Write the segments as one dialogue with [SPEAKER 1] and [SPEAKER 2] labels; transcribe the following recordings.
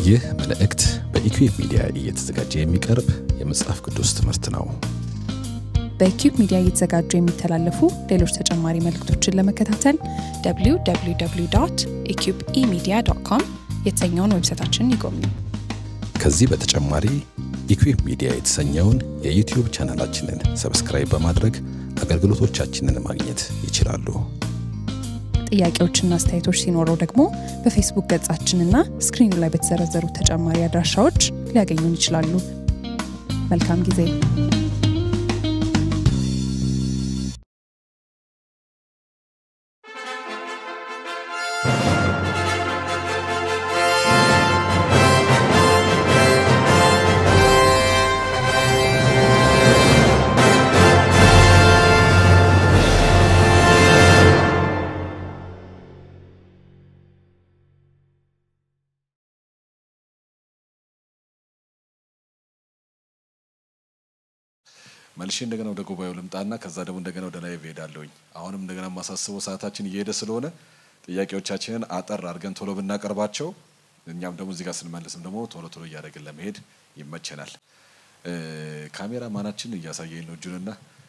[SPEAKER 1] ይህ መልእክት በኢኩዌብ ሚዲያ እየተዘጋጀ የሚቀርብ የመጽሐፍ ቅዱስ ትምህርት ነው።
[SPEAKER 2] በኪዩብ ሚዲያ እየተዘጋጁ የሚተላለፉ ሌሎች ተጨማሪ መልእክቶችን ለመከታተል www ኢኪዩብ ኢሚዲያ ዶት ኮም የተሰኘውን ዌብሳይታችንን ይጎብኙ።
[SPEAKER 1] ከዚህ በተጨማሪ ኢኩዌብ ሚዲያ የተሰኘውን የዩቲዩብ ቻናላችንን ሰብስክራይብ በማድረግ አገልግሎቶቻችንን ማግኘት ይችላሉ።
[SPEAKER 2] ጥያቄዎችና አስተያየቶች ሲኖረው ደግሞ በፌስቡክ ገጻችንና ስክሪኑ ላይ በተዘረዘሩ ተጨማሪ አድራሻዎች ሊያገኙን ይችላሉ። መልካም ጊዜ።
[SPEAKER 3] መልሼ እንደገና ወደ ጉባኤው ልምጣና ከዛ ደግሞ እንደገና ወደ ላይቭ እሄዳለሁኝ። አሁንም እንደገና የማሳስበው ሰዓታችን እየሄደ ስለሆነ ጥያቄዎቻችንን አጠር አድርገን ቶሎ ብናቀርባቸው እኛም ደግሞ እዚህ ጋር ስንመልስም ደግሞ ቶሎ ቶሎ እያደረግን ለመሄድ ይመቸናል። ካሜራ ማናችን እያሳየኝ ነው እጁንና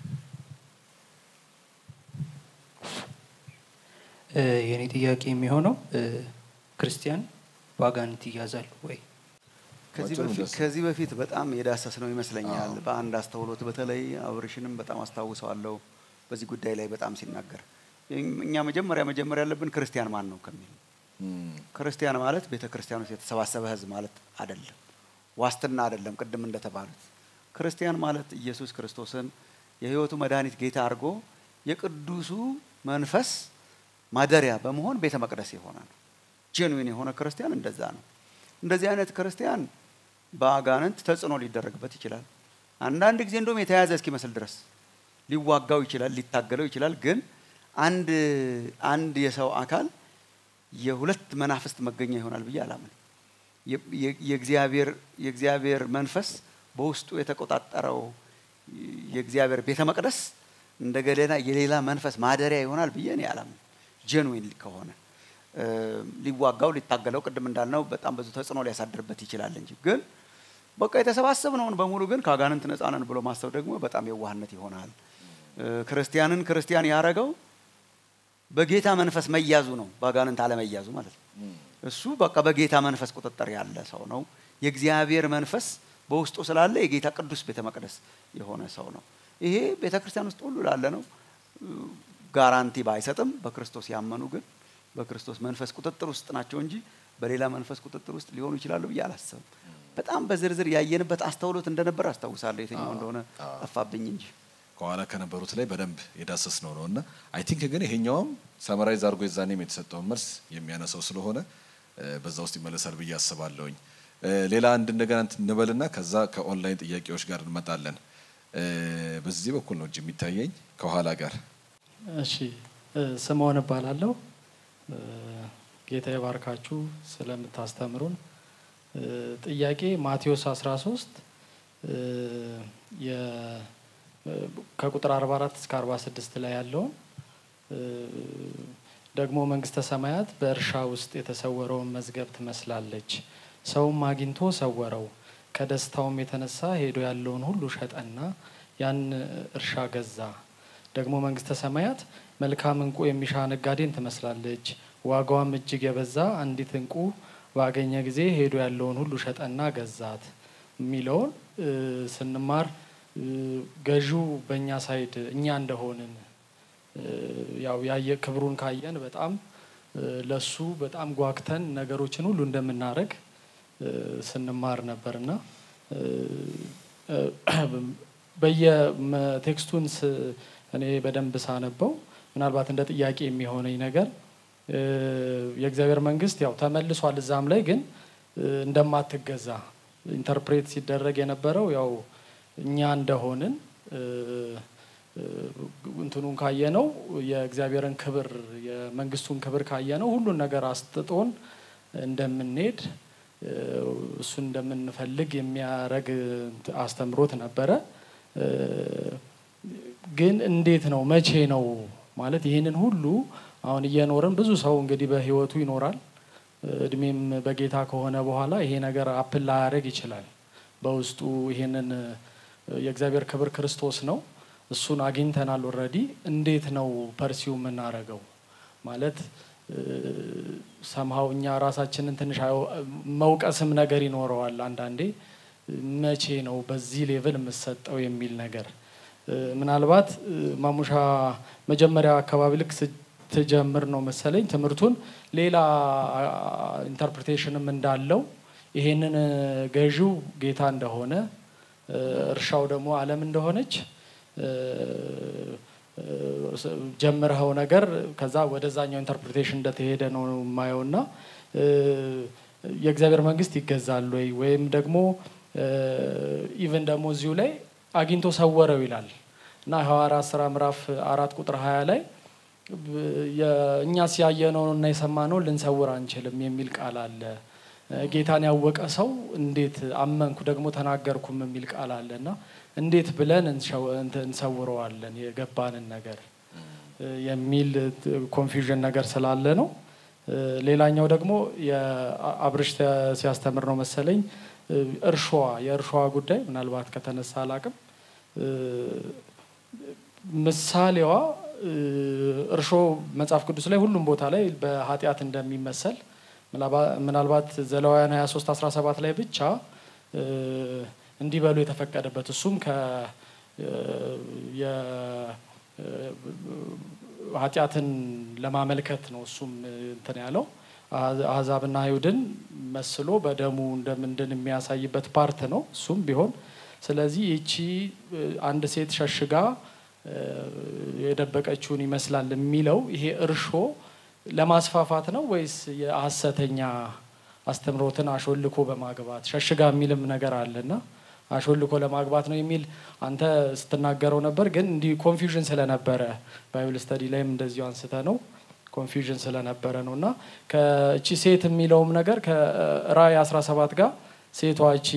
[SPEAKER 4] የእኔ ጥያቄ የሚሆነው ክርስቲያን በአጋንንት ይያዛሉ ወይ?
[SPEAKER 5] ከዚህ
[SPEAKER 3] ባጭሩ
[SPEAKER 5] በፊት
[SPEAKER 3] ደስ-
[SPEAKER 5] ከዚህ በፊት በጣም የዳሰስ ነው ይመስለኛል። በአንድ አስተውሎት በተለይ አብርሽንም በጣም አስታውሰዋለሁ በዚህ ጉዳይ ላይ በጣም ሲናገር እኛ መጀመሪያ መጀመሪያ ያለብን ክርስቲያን ማን ነው ከሚል ክርስቲያን ማለት ቤተ ክርስቲያን ውስጥ የተሰባሰበ ሕዝብ ማለት አይደለም። ዋስትና አይደለም። ቅድም እንደተባሉት ክርስቲያን ማለት ኢየሱስ ክርስቶስን የሕይወቱ መድኃኒት ጌታ አድርጎ የቅዱሱ መንፈስ ማደሪያ በመሆን ቤተ መቅደስ የሆነ ነው። ጄኑዊን የሆነ ክርስቲያን እንደዛ ነው። እንደዚህ አይነት ክርስቲያን በአጋንንት ተጽዕኖ ሊደረግበት ይችላል። አንዳንድ ጊዜ እንደውም የተያዘ እስኪመስል ድረስ ሊዋጋው ይችላል፣ ሊታገለው ይችላል። ግን አንድ አንድ የሰው አካል የሁለት መናፍስት መገኛ ይሆናል ብዬ አላምን። የ- የ- የእግዚአብሔር የእግዚአብሔር መንፈስ በውስጡ የተቆጣጠረው የእግዚአብሔር ቤተ መቅደስ እንደገና የሌላ መንፈስ ማደሪያ ይሆናል ብዬ እኔ አላምን። ጀንዊን ከሆነ እ፣ ሊዋጋው ሊታገለው ቅድም እንዳልነው በጣም ብዙ ተጽዕኖ ሊያሳድርበት ይችላል እንጂ ግን በቃ የተሰባሰብነውን በሙሉ ግን ከአጋንንት ነፃ ነን ብሎ ማሰብ ደግሞ በጣም የዋህነት ይሆናል። እ፣ ክርስቲያንን ክርስቲያን ያረገው በጌታ መንፈስ መያዙ ነው፣ በአጋንንት አለመያዙ ማለት ነው። እሱ በቃ በጌታ መንፈስ ቁጥጥር ያለ ሰው ነው። የእግዚአብሔር መንፈስ በውስጡ ስላለ የጌታ ቅዱስ ቤተ መቅደስ የሆነ ሰው ነው። ይሄ ቤተ ክርስቲያን ውስጥ ሁሉ ላለ ነው። ጋራንቲ ባይሰጥም በክርስቶስ ያመኑ ግን በክርስቶስ መንፈስ ቁጥጥር ውስጥ ናቸው እንጂ በሌላ መንፈስ ቁጥጥር ውስጥ ሊሆኑ ይችላሉ ብዬ አላስብም። በጣም በዝርዝር ያየንበት አስተውሎት እንደነበር አስታውሳለሁ። የትኛው እንደሆነ ጠፋብኝ እንጂ
[SPEAKER 3] ከኋላ ከነበሩት ላይ በደንብ የዳሰስ ነው ነው እና አይ ቲንክ ግን ይሄኛውም ሰመራይዝ አድርጎ የዛኔም የተሰጠውን መልስ የሚያነሳው ስለሆነ እ፣ በዛ ውስጥ ይመለሳል ብዬ አስባለሁኝ። እ፣ ሌላ አንድ እንደገና እንትን እንበልና ከዛ ከኦንላይን ጥያቄዎች ጋር እንመጣለን። እ፣ በዚህ በኩል ነው እጅ የሚታየኝ ከኋላ ጋር
[SPEAKER 6] እሺ እ፣ ስምዖን እባላለሁ። እ፣ ጌታ ይባርካችሁ ስለምታስተምሩን። እ፣ ጥያቄ ማቴዎስ 13 እ፣ የ- እ፣ ከቁጥር 44 እስከ 46 ላይ ያለውን እ፣ ደግሞ መንግስተ ሰማያት በእርሻ ውስጥ የተሰወረውን መዝገብ ትመስላለች። ሰውም አግኝቶ ሰወረው። ከደስታውም የተነሳ ሄዶ ያለውን ሁሉ ሸጠና ያን እርሻ ገዛ። ደግሞ መንግስተ ሰማያት መልካም እንቁ የሚሻ ነጋዴን ትመስላለች። ዋጋዋም እጅግ የበዛ አንዲት እንቁ ባገኘ ጊዜ ሄዶ ያለውን ሁሉ ሸጠና ገዛት የሚለውን እ፣ ስንማር እ፣ ገዢው በእኛ ሳይድ እኛ እንደሆንን እ፣ ያው ያየ ክብሩን ካየን በጣም እ፣ ለሱ በጣም ጓግተን ነገሮችን ሁሉ እንደምናደርግ እ፣ ስንማር ነበርና እ፣ እ፣ በየቴክስቱን ስ- እኔ በደንብ ሳነበው ምናልባት እንደ ጥያቄ የሚሆነኝ ነገር እ፣ የእግዚአብሔር መንግስት ያው ተመልሷል እዛም ላይ ግን እ፣ እንደማትገዛ ኢንተርፕሬት ሲደረግ የነበረው ያው እኛ እንደሆንን እ፣ እ፣ እንትኑን ካየነው የእግዚአብሔርን ክብር የመንግስቱን ክብር ካየነው ሁሉን ነገር አስጥጦን እንደምንሄድ እ፣ እሱን እንደምንፈልግ የሚያረግ አስተምሮት ነበረ። እ፣ ግን እንዴት ነው መቼ ነው ማለት ይህንን ሁሉ አሁን እየኖርን ብዙ ሰው እንግዲህ በህይወቱ ይኖራል። እ፣ እድሜም በጌታ ከሆነ በኋላ ይሄ ነገር አፕል ላያደርግ ይችላል። በውስጡ ይሄንን የእግዚአብሔር ክብር ክርስቶስ ነው። እሱን አግኝተናል ኦልሬዲ። እንዴት ነው ፐርሲው የምናደርገው? ማለት ሰምሀው እኛ ራሳችንን ትንሽ መውቀስም ነገር ይኖረዋል አንዳንዴ። መቼ ነው በዚህ ሌቭል የምሰጠው የሚል ነገር ምናልባት ማሙሻ መጀመሪያ አካባቢ ልክ ስትጀምር ነው መሰለኝ ትምህርቱን ሌላ ኢንተርፕሪቴሽንም እንዳለው ይሄንን ገዢው ጌታ እንደሆነ እርሻው ደግሞ ዓለም እንደሆነች ጀምረኸው ነገር ከዛ ወደዛኛው ኢንተርፕሪቴሽን እንደተሄደ ነው የማየው እና የእግዚአብሔር መንግስት ይገዛል ወይ ወይም ደግሞ ኢቨን ደግሞ እዚሁ ላይ አግኝቶ ሰወረው ይላል እና ሐዋርያት ስራ ምዕራፍ አራት ቁጥር ሀያ ላይ እኛ ሲያየነው እና የሰማነው ልንሰውር አንችልም የሚል ቃል አለ። ጌታን ያወቀ ሰው እንዴት አመንኩ ደግሞ ተናገርኩም የሚል ቃል አለ እና እንዴት ብለን እንሰውረዋለን የገባንን ነገር የሚል ኮንፊውዥን ነገር ስላለ ነው። ሌላኛው ደግሞ የአብርሽ ሲያስተምር ነው መሰለኝ እርሾዋ የእርሾዋ ጉዳይ ምናልባት ከተነሳ አላቅም ምሳሌዋ እርሾ መጽሐፍ ቅዱስ ላይ ሁሉም ቦታ ላይ በኃጢአት እንደሚመሰል ምናልባት ዘሌዋውያን 23 17 ላይ ብቻ እንዲበሉ የተፈቀደበት እሱም ኃጢአትን ለማመልከት ነው። እሱም እንትን ያለው አህዛብና አይሁድን መስሎ በደሙ እንደምንድን የሚያሳይበት ፓርት ነው። እሱም ቢሆን ስለዚህ ይቺ አንድ ሴት ሸሽጋ የደበቀችውን ይመስላል የሚለው ይሄ እርሾ ለማስፋፋት ነው ወይስ የሐሰተኛ አስተምሮትን አሾልኮ በማግባት ሸሽጋ የሚልም ነገር አለና አሾልኮ ለማግባት ነው የሚል አንተ ስትናገረው ነበር። ግን እንዲህ ኮንፊውዥን ስለነበረ ባይብል ስተዲ ላይም እንደዚሁ አንስተ ነው ኮንፊውዥን ስለነበረ ነው እና ከእቺ ሴት የሚለውም ነገር ከራእይ 17 ጋር ሴቷ እቺ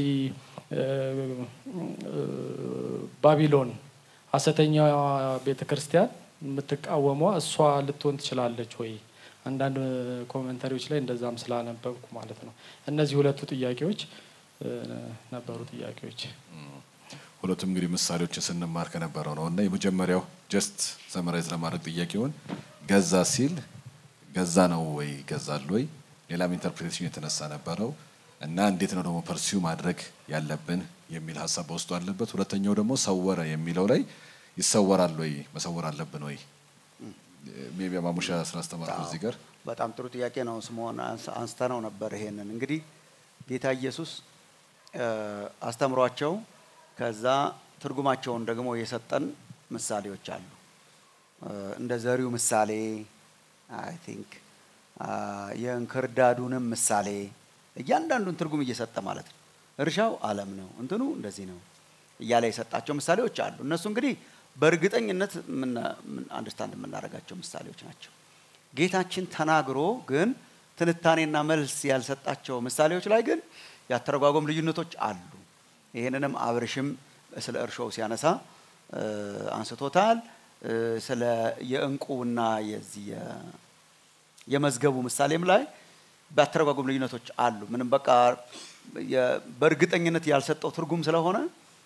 [SPEAKER 6] ባቢሎን ሐሰተኛዋ ቤተ ክርስቲያን የምትቃወሟ እሷ ልትሆን ትችላለች ወይ? አንዳንድ ኮመንተሪዎች ላይ እንደዛም ስላነበብኩ ማለት ነው። እነዚህ ሁለቱ ጥያቄዎች ነበሩ ጥያቄዎች።
[SPEAKER 3] ሁለቱም እንግዲህ ምሳሌዎችን ስንማር ከነበረው ነው እና የመጀመሪያው ጀስት ሰመራይዝ ለማድረግ ጥያቄውን ገዛ ሲል ገዛ ነው ወይ ገዛል ወይ ሌላም ኢንተርፕሬቴሽን የተነሳ ነበረው እና እንዴት ነው ደግሞ ፐርሲው ማድረግ ያለብን የሚል ሀሳብ በውስጡ አለበት። ሁለተኛው ደግሞ ሰወረ የሚለው ላይ ይሰወራል ወይ መሰወር አለብን ወይ ሜቢ ማሙሻ ስላስተማርኩ እዚህ ጋር
[SPEAKER 5] በጣም ጥሩ ጥያቄ ነው። ስምዖን አንስተ ነው ነበር። ይሄንን እንግዲህ ጌታ ኢየሱስ አስተምሯቸው ከዛ ትርጉማቸውን ደግሞ የሰጠን ምሳሌዎች አሉ። እንደ ዘሪው ምሳሌ አይ ቲንክ የእንክርዳዱንም ምሳሌ እያንዳንዱን ትርጉም እየሰጠ ማለት ነው። እርሻው ዓለም ነው፣ እንትኑ እንደዚህ ነው እያለ የሰጣቸው ምሳሌዎች አሉ። እነሱ እንግዲህ በእርግጠኝነት አንደርስታንድ የምናደርጋቸው ምሳሌዎች ናቸው። ጌታችን ተናግሮ ግን ትንታኔና መልስ ያልሰጣቸው ምሳሌዎች ላይ ግን ያተረጓጎም ልዩነቶች አሉ። ይህንንም አብርሽም ስለ እርሾው ሲያነሳ አንስቶታል። ስለ የእንቁና የዚህ የመዝገቡ ምሳሌም ላይ በአተረጓጎም ልዩነቶች አሉ። ምንም በቃ በእርግጠኝነት ያልሰጠው ትርጉም ስለሆነ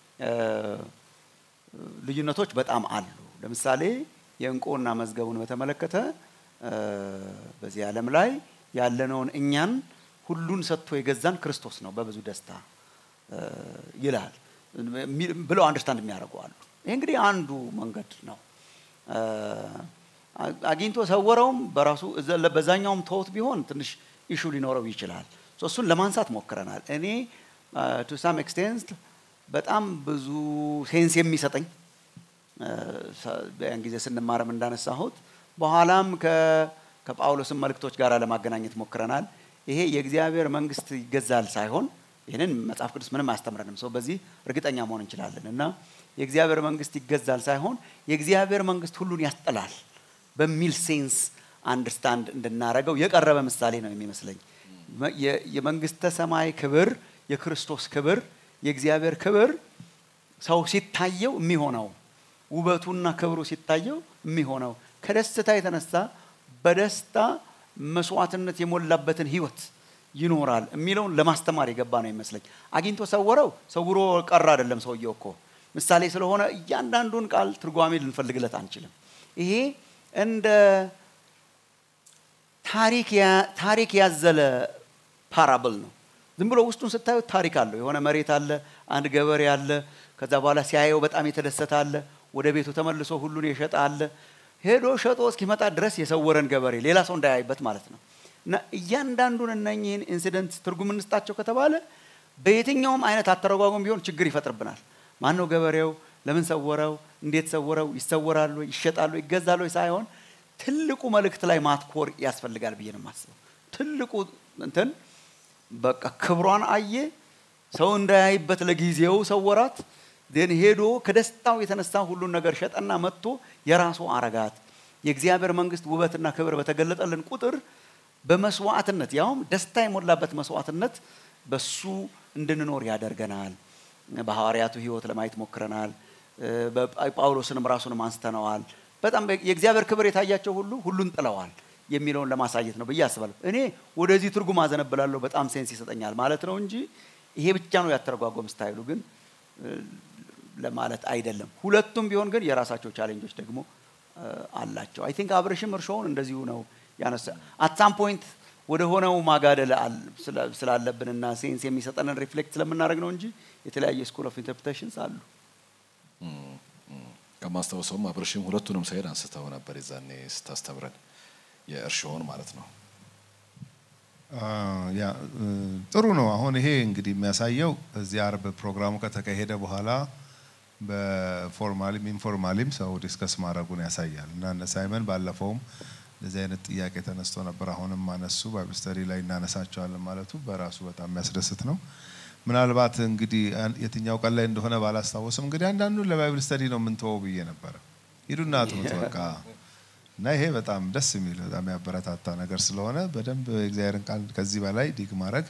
[SPEAKER 5] ልዩነቶች በጣም አሉ። ለምሳሌ የእንቁና መዝገቡን በተመለከተ በዚህ ዓለም ላይ ያለነውን እኛን ሁሉን ሰጥቶ የገዛን ክርስቶስ ነው በብዙ ደስታ ይላል ብለው አንደርስታንድ የሚያደርጉ አሉ። ይህ እንግዲህ አንዱ መንገድ ነው። አግኝቶ ሰወረውም በራሱ በዛኛውም ተውት ቢሆን ትንሽ ኢሹ ሊኖረው ይችላል። እሱን ለማንሳት ሞክረናል። እኔ ቱ ሳም ኤክስቴንት በጣም ብዙ ሴንስ የሚሰጠኝ ያን ጊዜ ስንማርም እንዳነሳሁት በኋላም ከጳውሎስም መልእክቶች ጋር ለማገናኘት ሞክረናል። ይሄ የእግዚአብሔር መንግስት ይገዛል ሳይሆን ይህንን መጽሐፍ ቅዱስ ምንም አያስተምረንም። ሰው በዚህ እርግጠኛ መሆን እንችላለን እና የእግዚአብሔር መንግስት ይገዛል ሳይሆን የእግዚአብሔር መንግስት ሁሉን ያስጠላል በሚል ሴንስ አንደርስታንድ እንድናረገው የቀረበ ምሳሌ ነው የሚመስለኝ። የመንግስተ ሰማይ ክብር፣ የክርስቶስ ክብር፣ የእግዚአብሔር ክብር ሰው ሲታየው የሚሆነው ውበቱና ክብሩ ሲታየው የሚሆነው ከደስታ የተነሳ በደስታ መስዋዕትነት የሞላበትን ህይወት ይኖራል የሚለውን ለማስተማር የገባ ነው ይመስለኝ። አግኝቶ ሰወረው ሰውሮ ቀረ አይደለም ሰውየው እኮ ምሳሌ ስለሆነ እያንዳንዱን ቃል ትርጓሜ ልንፈልግለት አንችልም። ይሄ እንደ ታሪክ ያዘለ ፓራብል ነው። ዝም ብሎ ውስጡን ስታዩት ታሪክ አለው። የሆነ መሬት አለ፣ አንድ ገበሬ አለ። ከዛ በኋላ ሲያየው በጣም የተደሰተ አለ። ወደ ቤቱ ተመልሶ ሁሉን የሸጠ አለ። ሄዶ ሸጦ እስኪመጣ ድረስ የሰወረን ገበሬ ሌላ ሰው እንዳያይበት ማለት ነው። እና እያንዳንዱን እነኝህን ኢንሲደንት ትርጉም እንስጣቸው ከተባለ በየትኛውም አይነት አተረጓጎም ቢሆን ችግር ይፈጥርብናል። ማን ነው ገበሬው? ለምን ሰወረው? እንዴት ሰወረው? ይሰወራሉ፣ ይሸጣሉ፣ ይገዛሉ ሳይሆን ትልቁ መልእክት ላይ ማትኮር ያስፈልጋል ብዬ ነው የማስበው። ትልቁ እንትን በቃ ክብሯን አየ፣ ሰው እንዳያይበት ለጊዜው ሰወራት። ን ሄዶ ከደስታው የተነሳ ሁሉን ነገር ሸጠና መጥቶ የራሱ አረጋት። የእግዚአብሔር መንግስት ውበትና ክብር በተገለጠልን ቁጥር በመስዋዕትነት ያውም ደስታ የሞላበት መስዋዕትነት በሱ እንድንኖር ያደርገናል። በሐዋርያቱ ህይወት ለማየት ሞክረናል። ጳውሎስንም ራሱንም አንስተነዋል። በጣም የእግዚአብሔር ክብር የታያቸው ሁሉ ሁሉን ጥለዋል የሚለውን ለማሳየት ነው ብዬ አስባለሁ። እኔ ወደዚህ ትርጉም አዘነብላለሁ። በጣም ሴንስ ይሰጠኛል ማለት ነው እንጂ ይሄ ብቻ ነው ያተረጓጎም ስታይሉ ግን ለማለት አይደለም። ሁለቱም ቢሆን ግን የራሳቸው ቻሌንጆች ደግሞ አላቸው። አይ ቲንክ አብርሽም እርሾውን እንደዚሁ ነው ያነሳ አት ሳም ፖይንት ወደ ሆነው ማጋደል ስላለብንና ሴንስ የሚሰጠንን ሪፍሌክት ስለምናደርግ ነው እንጂ የተለያየ ስኩል ኦፍ ኢንተርፕሬቴሽንስ አሉ።
[SPEAKER 3] ከማስታወሰውም አብርሽም ሁለቱንም ሳይድ አንስተው ነበር የዛኔ ስታስተምረን የእርሾውን ማለት ነው።
[SPEAKER 7] ያ ጥሩ ነው። አሁን ይሄ እንግዲህ የሚያሳየው እዚህ አርብ ፕሮግራሙ ከተካሄደ በኋላ በፎርማሊም ኢንፎርማሊም ሰው ዲስከስ ማድረጉን ያሳያል እና እነ ሳይመን ባለፈውም እንደዚህ አይነት ጥያቄ ተነስቶ ነበር። አሁንም ማነሱ ባይብል ስተዲ ላይ እናነሳቸዋለን ማለቱ በራሱ በጣም የሚያስደስት ነው። ምናልባት እንግዲህ የትኛው ቀን ላይ እንደሆነ ባላስታወስም እንግዲህ አንዳንዱን ለባይብል ስተዲ ነው የምንተወው ብዬ ነበረ። ሂዱና አጥኑት በቃ እና ይሄ በጣም ደስ የሚል በጣም ያበረታታ ነገር ስለሆነ በደንብ የእግዚአብሔርን ቃል ከዚህ በላይ ዲግ ማድረግ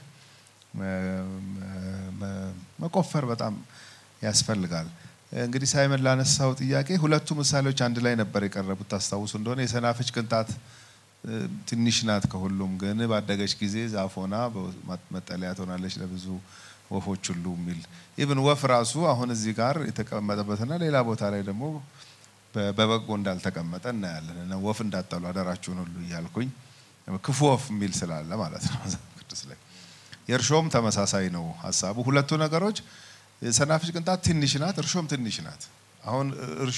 [SPEAKER 7] መቆፈር በጣም ያስፈልጋል። እንግዲህ ሳይመን ላነሳው ጥያቄ ሁለቱ ምሳሌዎች አንድ ላይ ነበር የቀረቡት። ታስታውሱ እንደሆነ የሰናፍጭ ቅንጣት ትንሽ ናት ከሁሉም፣ ግን ባደገች ጊዜ ዛፍ ሆና መጠለያ ትሆናለች ለብዙ ወፎች ሁሉ የሚል ኢቭን ወፍ ራሱ አሁን እዚህ ጋር የተቀመጠበትና ሌላ ቦታ ላይ ደግሞ በበጎ እንዳልተቀመጠ እናያለን። እና ወፍ እንዳጠሉ አደራችሁን ሁሉ እያልኩኝ ክፉ ወፍ የሚል ስላለ ማለት ነው መጽሐፍ ቅዱስ ላይ። የእርሾም ተመሳሳይ ነው ሀሳቡ። ሁለቱ ነገሮች ሰናፍጭ ቅንጣት ትንሽ ናት፣ እርሾም ትንሽ ናት። አሁን እርሾ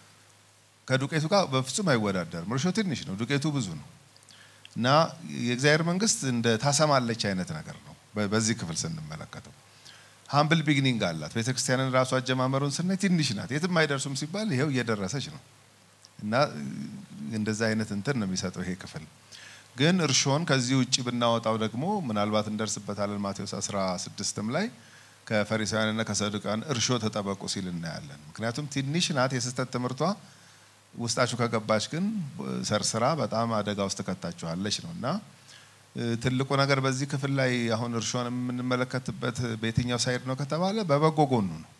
[SPEAKER 7] ከዱቄቱ ጋር በፍጹም አይወዳደርም። እርሾ ትንሽ ነው፣ ዱቄቱ ብዙ ነው። እና የእግዚአብሔር መንግስት እንደ ታሰማለች አይነት ነገር ነው። በዚህ ክፍል ስንመለከተው ሀምብል ቢግኒንግ አላት። ቤተ ክርስቲያንን ራሱ አጀማመሩን ስናይ ትንሽ ናት፣ የትም አይደርሱም ሲባል ይሄው እየደረሰች ነው። እና እንደዛ አይነት እንትን ነው የሚሰጠው ይሄ ክፍል። ግን እርሾን ከዚህ ውጭ ብናወጣው ደግሞ ምናልባት እንደርስበታለን ማቴዎስ 16ም ላይ ከፈሪሳውያንና ከሰዱቃን እርሾ ተጠበቁ ሲል እናያለን። ምክንያቱም ትንሽ ናት የስህተት ትምህርቷ ውስጣችሁ ከገባች ግን ሰርስራ በጣም አደጋ ውስጥ ከታችኋለች ነው እና ትልቁ ነገር በዚህ ክፍል ላይ አሁን እርሾን የምንመለከትበት በየትኛው ሳይድ ነው ከተባለ በበጎ ጎኑ ነው።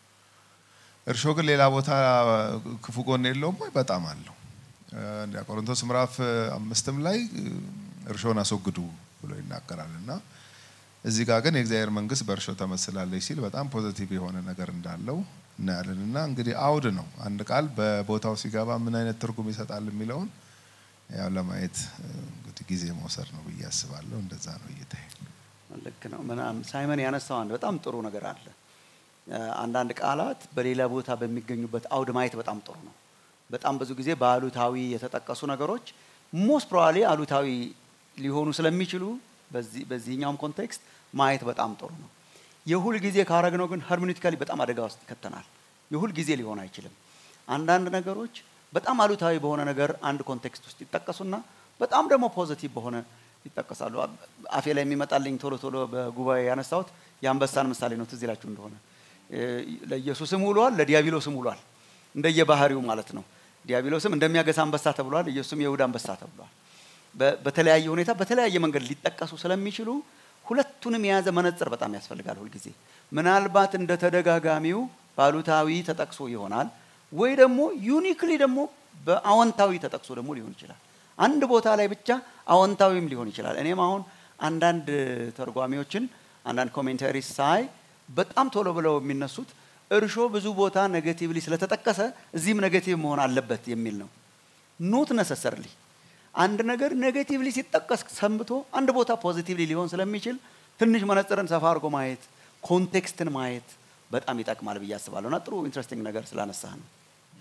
[SPEAKER 7] እርሾ ግን ሌላ ቦታ ክፉ ጎን የለውም ወይ? በጣም አለው። ቆሮንቶስ ምዕራፍ አምስትም ላይ እርሾን አስወግዱ ብሎ ይናገራል እና እዚህ ጋር ግን የእግዚአብሔር መንግስት በእርሾ ተመስላለች ሲል በጣም ፖዘቲቭ የሆነ ነገር እንዳለው እናያለን። እና እንግዲህ አውድ ነው አንድ ቃል በቦታው ሲገባ ምን አይነት ትርጉም ይሰጣል የሚለውን ያው ለማየት እንግዲህ ጊዜ መውሰድ ነው ብዬ አስባለሁ። እንደዛ ነው እይታዬ።
[SPEAKER 5] ልክ ነው። ምናምን ሳይመን ያነሳው አንድ በጣም ጥሩ ነገር አለ። አንዳንድ ቃላት በሌላ ቦታ በሚገኙበት አውድ ማየት በጣም ጥሩ ነው። በጣም ብዙ ጊዜ በአሉታዊ የተጠቀሱ ነገሮች ሞስት ፕሮባብሊ አሉታዊ ሊሆኑ ስለሚችሉ በዚህኛውም ኮንቴክስት ማየት በጣም ጥሩ ነው። የሁል ጊዜ ካረግነው ግን ሄርሜኒቲካሊ በጣም አደጋ ውስጥ ይከተናል። የሁል ጊዜ ሊሆን አይችልም። አንዳንድ ነገሮች በጣም አሉታዊ በሆነ ነገር አንድ ኮንቴክስት ውስጥ ይጠቀሱና በጣም ደግሞ ፖዚቲቭ በሆነ ይጠቀሳሉ። አፌ ላይ የሚመጣልኝ ቶሎ ቶሎ በጉባኤ ያነሳሁት የአንበሳን ምሳሌ ነው። ትዝ ይላችሁ እንደሆነ ለኢየሱስም ውሏል፣ ለዲያብሎስም ውሏል። እንደየባህሪው ማለት ነው። ዲያብሎስም እንደሚያገሳ አንበሳ ተብሏል፣ ኢየሱስም የይሁዳ አንበሳ ተብሏል። በተለያየ ሁኔታ በተለያየ መንገድ ሊጠቀሱ ስለሚችሉ ሁለቱንም የያዘ መነጽር በጣም ያስፈልጋል ሁልጊዜ። ምናልባት እንደ ተደጋጋሚው ባሉታዊ ተጠቅሶ ይሆናል ወይ ደግሞ ዩኒክሊ ደግሞ በአዎንታዊ ተጠቅሶ ደግሞ ሊሆን ይችላል። አንድ ቦታ ላይ ብቻ አዎንታዊም ሊሆን ይችላል። እኔም አሁን አንዳንድ ተርጓሚዎችን አንዳንድ ኮሜንታሪ ሳይ በጣም ቶሎ ብለው የሚነሱት እርሾ ብዙ ቦታ ኔጌቲቭሊ ስለተጠቀሰ እዚህም ኔጌቲቭ መሆን አለበት የሚል ነው። ኖት ነሰሰርሊ አንድ ነገር ኔጌቲቭሊ ሲጠቀስ ሰንብቶ አንድ ቦታ ፖዚቲቭሊ ሊሆን ስለሚችል ትንሽ መነጽርን ሰፋ አድርጎ ማየት ኮንቴክስትን ማየት በጣም ይጠቅማል ብዬ አስባለሁ። እና ጥሩ ኢንትረስቲንግ ነገር ስላነሳህ ነው።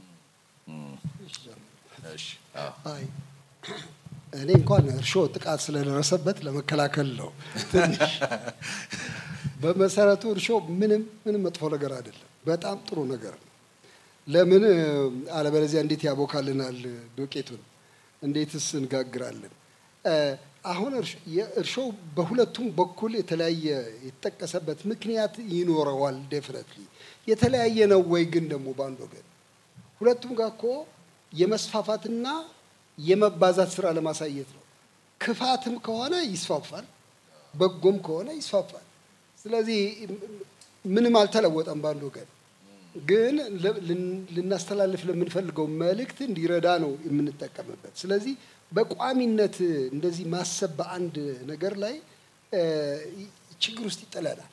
[SPEAKER 3] እሺ አዎ።
[SPEAKER 8] አይ እኔ እንኳን እርሾ ጥቃት ስለደረሰበት ለመከላከል ነው። ትንሽ በመሰረቱ እርሾ ምንም ምንም መጥፎ ነገር አይደለም። በጣም ጥሩ ነገር ነው። ለምን አለበለዚያ እንዴት ያቦካልናል ዱቄቱን? እንዴትስ እንጋግራለን? አሁን እርሾ በሁለቱም በኩል የተለያየ የተጠቀሰበት ምክንያት ይኖረዋል። ዴፍነትሊ የተለያየ ነው ወይ ግን ደግሞ በአንድ ወገን ሁለቱም ጋር እኮ የመስፋፋትና የመባዛት ስራ ለማሳየት ነው። ክፋትም ከሆነ ይስፋፋል፣ በጎም ከሆነ ይስፋፋል። ስለዚህ ምንም አልተለወጠም በአንድ ወገን ግን ልናስተላልፍ ለምንፈልገው መልእክት እንዲረዳ ነው የምንጠቀምበት። ስለዚህ በቋሚነት እንደዚህ ማሰብ በአንድ ነገር ላይ ችግር ውስጥ ይጥለናል።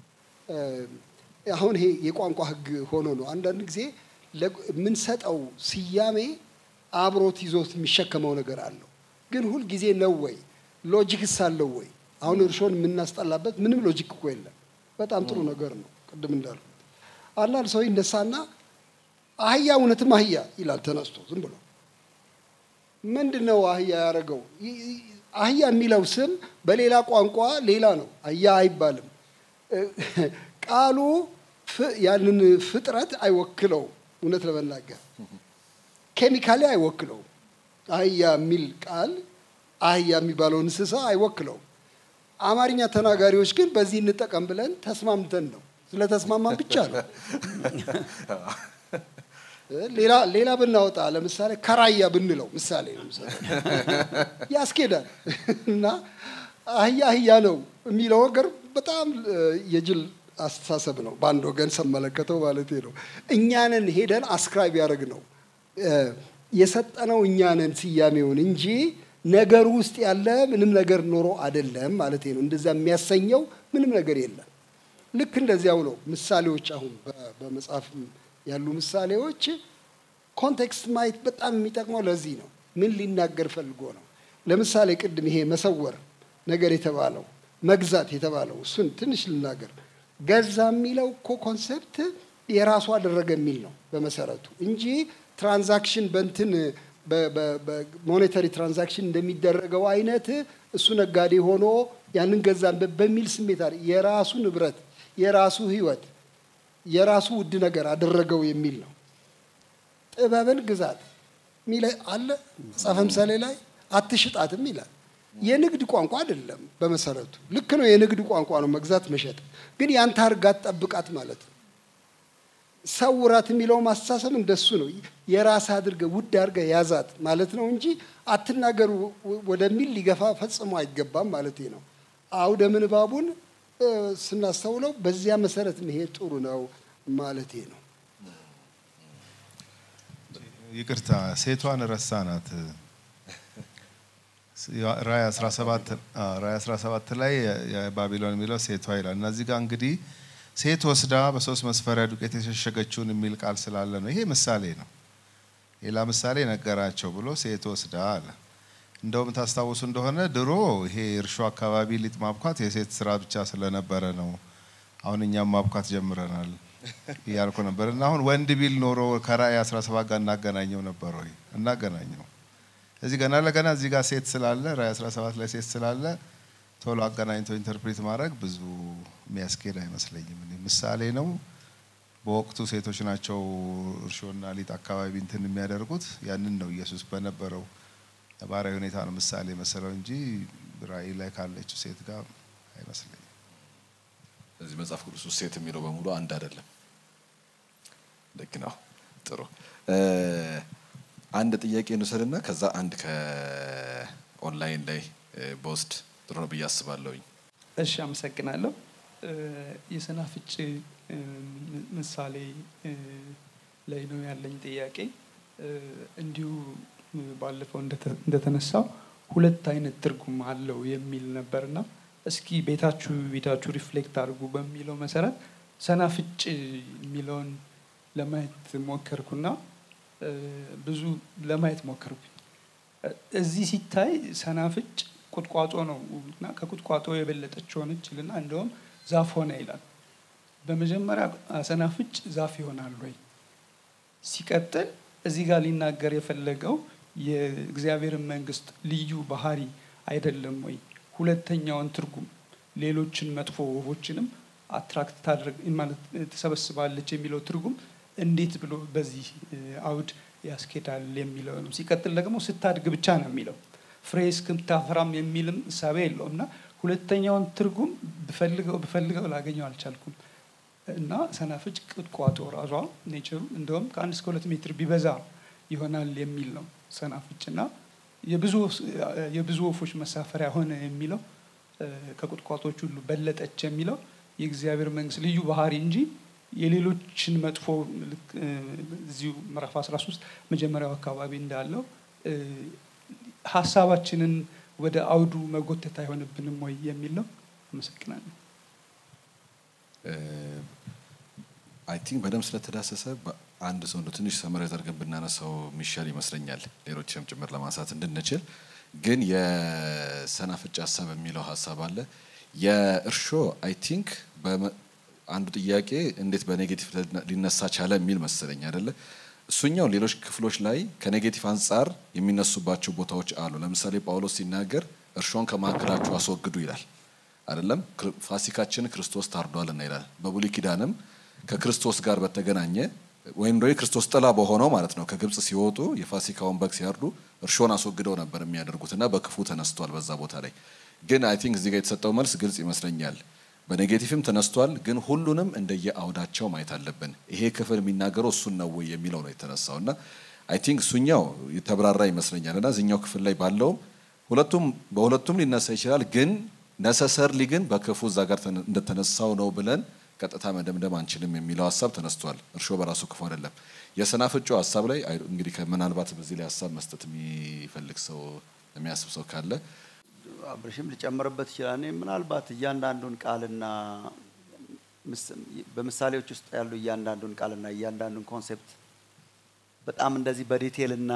[SPEAKER 8] አሁን ይሄ የቋንቋ ሕግ ሆኖ ነው። አንዳንድ ጊዜ የምንሰጠው ስያሜ አብሮት ይዞት የሚሸከመው ነገር አለው። ግን ሁል ጊዜ ነው ወይ ሎጂክስ አለው ወይ? አሁን እርሾን የምናስጠላበት ምንም ሎጂክ እኮ የለም። በጣም ጥሩ ነገር ነው። ቅድም እንዳልኩት አንዳንድ ሰው ይነሳና አህያ እውነትም አህያ ይላል ተነስቶ ዝም ብሎ ምንድን ነው አህያ ያደረገው? አህያ የሚለው ስም በሌላ ቋንቋ ሌላ ነው። አህያ አይባልም። ቃሉ ያንን ፍጥረት አይወክለውም። እውነት ለመናገር ኬሚካሊ አይወክለውም። አህያ የሚል ቃል አህያ የሚባለው እንስሳ አይወክለውም። አማርኛ ተናጋሪዎች ግን በዚህ እንጠቀም ብለን ተስማምተን ነው። ስለተስማማን ብቻ ነው። ሌላ ሌላ ብናወጣ ለምሳሌ ከራያ ብንለው ምሳሌ ነው ያስኬዳል። እና አህያ አህያ ነው የሚለው ነገር በጣም የጅል አስተሳሰብ ነው። በአንድ ወገን ስመለከተው ማለት ነው። እኛንን ሄደን አስክራይብ ያደረግ ነው የሰጠነው እኛንን ስያሜውን እንጂ ነገሩ ውስጥ ያለ ምንም ነገር ኖሮ አይደለም ማለት ነው። እንደዛ የሚያሰኘው ምንም ነገር የለም። ልክ እንደዚያው ነው ምሳሌዎች አሁን በመጽሐፍ ያሉ ምሳሌዎች ኮንቴክስት ማየት በጣም የሚጠቅመው ለዚህ ነው። ምን ሊናገር ፈልጎ ነው? ለምሳሌ ቅድም ይሄ መሰወር ነገር የተባለው መግዛት የተባለው እሱን ትንሽ ልናገር። ገዛ የሚለው እኮ ኮንሰፕት የራሱ አደረገ የሚል ነው በመሰረቱ እንጂ ትራንዛክሽን በንትን በሞኔታሪ ትራንዛክሽን እንደሚደረገው አይነት እሱ ነጋዴ ሆኖ ያንን ገዛን በሚል ስሜት አለ የራሱ ንብረት የራሱ ህይወት የራሱ ውድ ነገር አደረገው የሚል ነው። ጥበብን ግዛት ሚል አለ መጽሐፈ ምሳሌ ላይ አትሽጣትም ይላል። የንግድ ቋንቋ አይደለም በመሰረቱ ልክ ነው። የንግድ ቋንቋ ነው መግዛት መሸጥ፣ ግን ያንተ አርጋት ጠብቃት ማለት ነው። ሰውራት የሚለው ማስተሳሰብ እንደሱ ነው። የራስ አድርገ ውድ አድርገ ያዛት ማለት ነው እንጂ አትናገሩ ወደሚል ሊገፋ ፈጽሞ አይገባም ማለት ነው። አውደ ምንባቡን ስናስተውለው በዚያ መሰረት መሄድ ጥሩ ነው ማለቴ ነው።
[SPEAKER 7] ይቅርታ ሴቷን ረሳናት። ራእይ 17 ራእይ 17 ላይ የባቢሎን የሚለው ሴቷ ይላል እና እዚህ ጋር እንግዲህ ሴት ወስዳ በሶስት መስፈሪያ ዱቄት የሸሸገችውን የሚል ቃል ስላለ ነው። ይሄ ምሳሌ ነው። ሌላ ምሳሌ ነገራቸው ብሎ ሴት ወስዳ አለ። እንደውም ታስታውሱ እንደሆነ ድሮ ይሄ እርሾ አካባቢ ሊጥ ማብኳት የሴት ስራ ብቻ ስለነበረ ነው። አሁን እኛም ማብኳት ጀምረናል እያልኩ ነበር እና አሁን ወንድ ቢል ኖሮ ከራእይ 17 ጋር እናገናኘው ነበር ወይ? እናገናኘው። እዚህ ገና ለገና እዚህ ጋር ሴት ስላለ ራእይ 17 ላይ ሴት ስላለ ቶሎ አገናኝቶ ኢንተርፕሬት ማድረግ ብዙ የሚያስኬድ አይመስለኝም። እኔ ምሳሌ ነው። በወቅቱ ሴቶች ናቸው እርሾና ሊጥ አካባቢ እንትን የሚያደርጉት። ያንን ነው ኢየሱስ በነበረው ነባራዊ ሁኔታ ነው ምሳሌ መሰለው እንጂ ራእይ ላይ ካለችው ሴት ጋር አይመስለኝም።
[SPEAKER 3] እዚህ መጽሐፍ ቅዱስ ውስጥ ሴት የሚለው በሙሉ አንድ አይደለም። ልክ ነው። ጥሩ አንድ ጥያቄ እንውሰድና ከዛ አንድ ከኦንላይን ላይ በውስድ ጥሩ ነው ብዬ አስባለሁኝ።
[SPEAKER 9] እሺ፣ አመሰግናለሁ። የሰናፍጭ ምሳሌ ላይ ነው ያለኝ ጥያቄ። እንዲሁ ባለፈው እንደተ- እንደተነሳው ሁለት አይነት ትርጉም አለው የሚል ነበርና እስኪ ቤታችሁ ቤታችሁ ሪፍሌክት አድርጉ በሚለው መሰረት ሰናፍጭ የሚለውን ለማየት ሞከርኩና እ፣ ብዙ ለማየት ሞከርኩኝ። እ፣ እዚህ ሲታይ ሰናፍጭ ቁጥቋጦ ነው እና ከቁጥቋጦ የበለጠች ሆነች ይልና እንደውም ዛፍ ሆነ ይላል። በመጀመሪያ ሰናፍጭ ዛፍ ይሆናል ወይ? ሲቀጥል እዚህ ጋር ሊናገር የፈለገው የእግዚአብሔርን መንግስት ልዩ ባህሪ አይደለም ወይ? ሁለተኛውን ትርጉም ሌሎችን መጥፎ ወፎችንም አትራክት ታደርግ ማለት ትሰበስባለች የሚለው ትርጉም እንዴት ብሎ በዚህ እ፣ አውድ ያስኬዳል የሚለው ነው። ሲቀጥል ደግሞ ስታድግ ብቻ ነው የሚለው ፍሬ እስክታፈራም የሚልም እሳቤ የለውም እና ሁለተኛውን ትርጉም ብፈልገው ብፈልገው ላገኘው አልቻልኩም። እና ሰናፍጭ ቁጥቋጦ ራሷ ኔቸሩ እንደውም ከአንድ እስከ ሁለት ሜትር ቢበዛ ይሆናል የሚል ነው ሰናፍጭ እና የብዙ የብዙ ወፎች መሳፈሪያ ሆነ የሚለው እ፣ ከቁጥቋጦች ሁሉ በለጠች የሚለው የእግዚአብሔር መንግስት ልዩ ባህሪ እንጂ የሌሎችን መጥፎ ልክ እ፣ እዚሁ ምዕራፍ 13 መጀመሪያው አካባቢ እንዳለው እ፣ ሀሳባችንን ወደ አውዱ መጎተት አይሆንብንም ወይ የሚል ነው። አመሰግናለሁ።
[SPEAKER 3] አይ ቲንክ በደንብ ስለተዳሰሰ አንድ ሰው እንደ ትንሽ ሰመራይዝ አድርገን ብናነሳው የሚሻል ይመስለኛል፣ ሌሎችንም ጭምር ለማንሳት እንድንችል። ግን የሰናፍጭ ሀሳብ የሚለው ሀሳብ አለ። የእርሾ አይ ቲንክ አንዱ ጥያቄ እንዴት በኔጌቲቭ ሊነሳ ቻለ የሚል መሰለኝ አይደለ? እሱኛው ሌሎች ክፍሎች ላይ ከኔጌቲቭ አንጻር የሚነሱባቸው ቦታዎች አሉ። ለምሳሌ ጳውሎስ ሲናገር እርሾን ከመካከላችሁ አስወግዱ ይላል አይደለም? ፋሲካችን ክርስቶስ ታርዷልና ይላል። በብሉይ ኪዳንም ከክርስቶስ ጋር በተገናኘ ወይም ደግሞ የክርስቶስ ጥላ በሆነው ማለት ነው ከግብጽ ሲወጡ የፋሲካውን በግ ሲያርዱ እርሾን አስወግደው ነበር የሚያደርጉት እና በክፉ ተነስቷል በዛ ቦታ ላይ። ግን አይ ቲንክ እዚህ ጋር የተሰጠው መልስ ግልጽ ይመስለኛል። በኔጌቲቭም ተነስቷል፣ ግን ሁሉንም እንደየ አውዳቸው ማየት አለብን። ይሄ ክፍል የሚናገረው እሱን ነው ወይ የሚለው ነው የተነሳው እና አይ ቲንክ እሱኛው የተብራራ ይመስለኛል እና እዚኛው ክፍል ላይ ባለውም ሁለቱም በሁለቱም ሊነሳ ይችላል፣ ግን ነሰሰርሊ ግን በክፉ እዛ ጋር እንደተነሳው ነው ብለን ቀጥታ መደምደም አንችልም የሚለው ሀሳብ ተነስቷል። እርሾ በራሱ ክፉ አይደለም። የሰናፍጩ ሀሳብ ላይ እንግዲህ ምናልባት በዚህ ላይ ሀሳብ መስጠት የሚፈልግ ሰው የሚያስብ ሰው ካለ
[SPEAKER 5] አብርሽም ሊጨምርበት ይችላል። እኔ ምናልባት እያንዳንዱን ቃልና በምሳሌዎች ውስጥ ያሉ እያንዳንዱን ቃልና እያንዳንዱን ኮንሴፕት በጣም እንደዚህ በዲቴል እና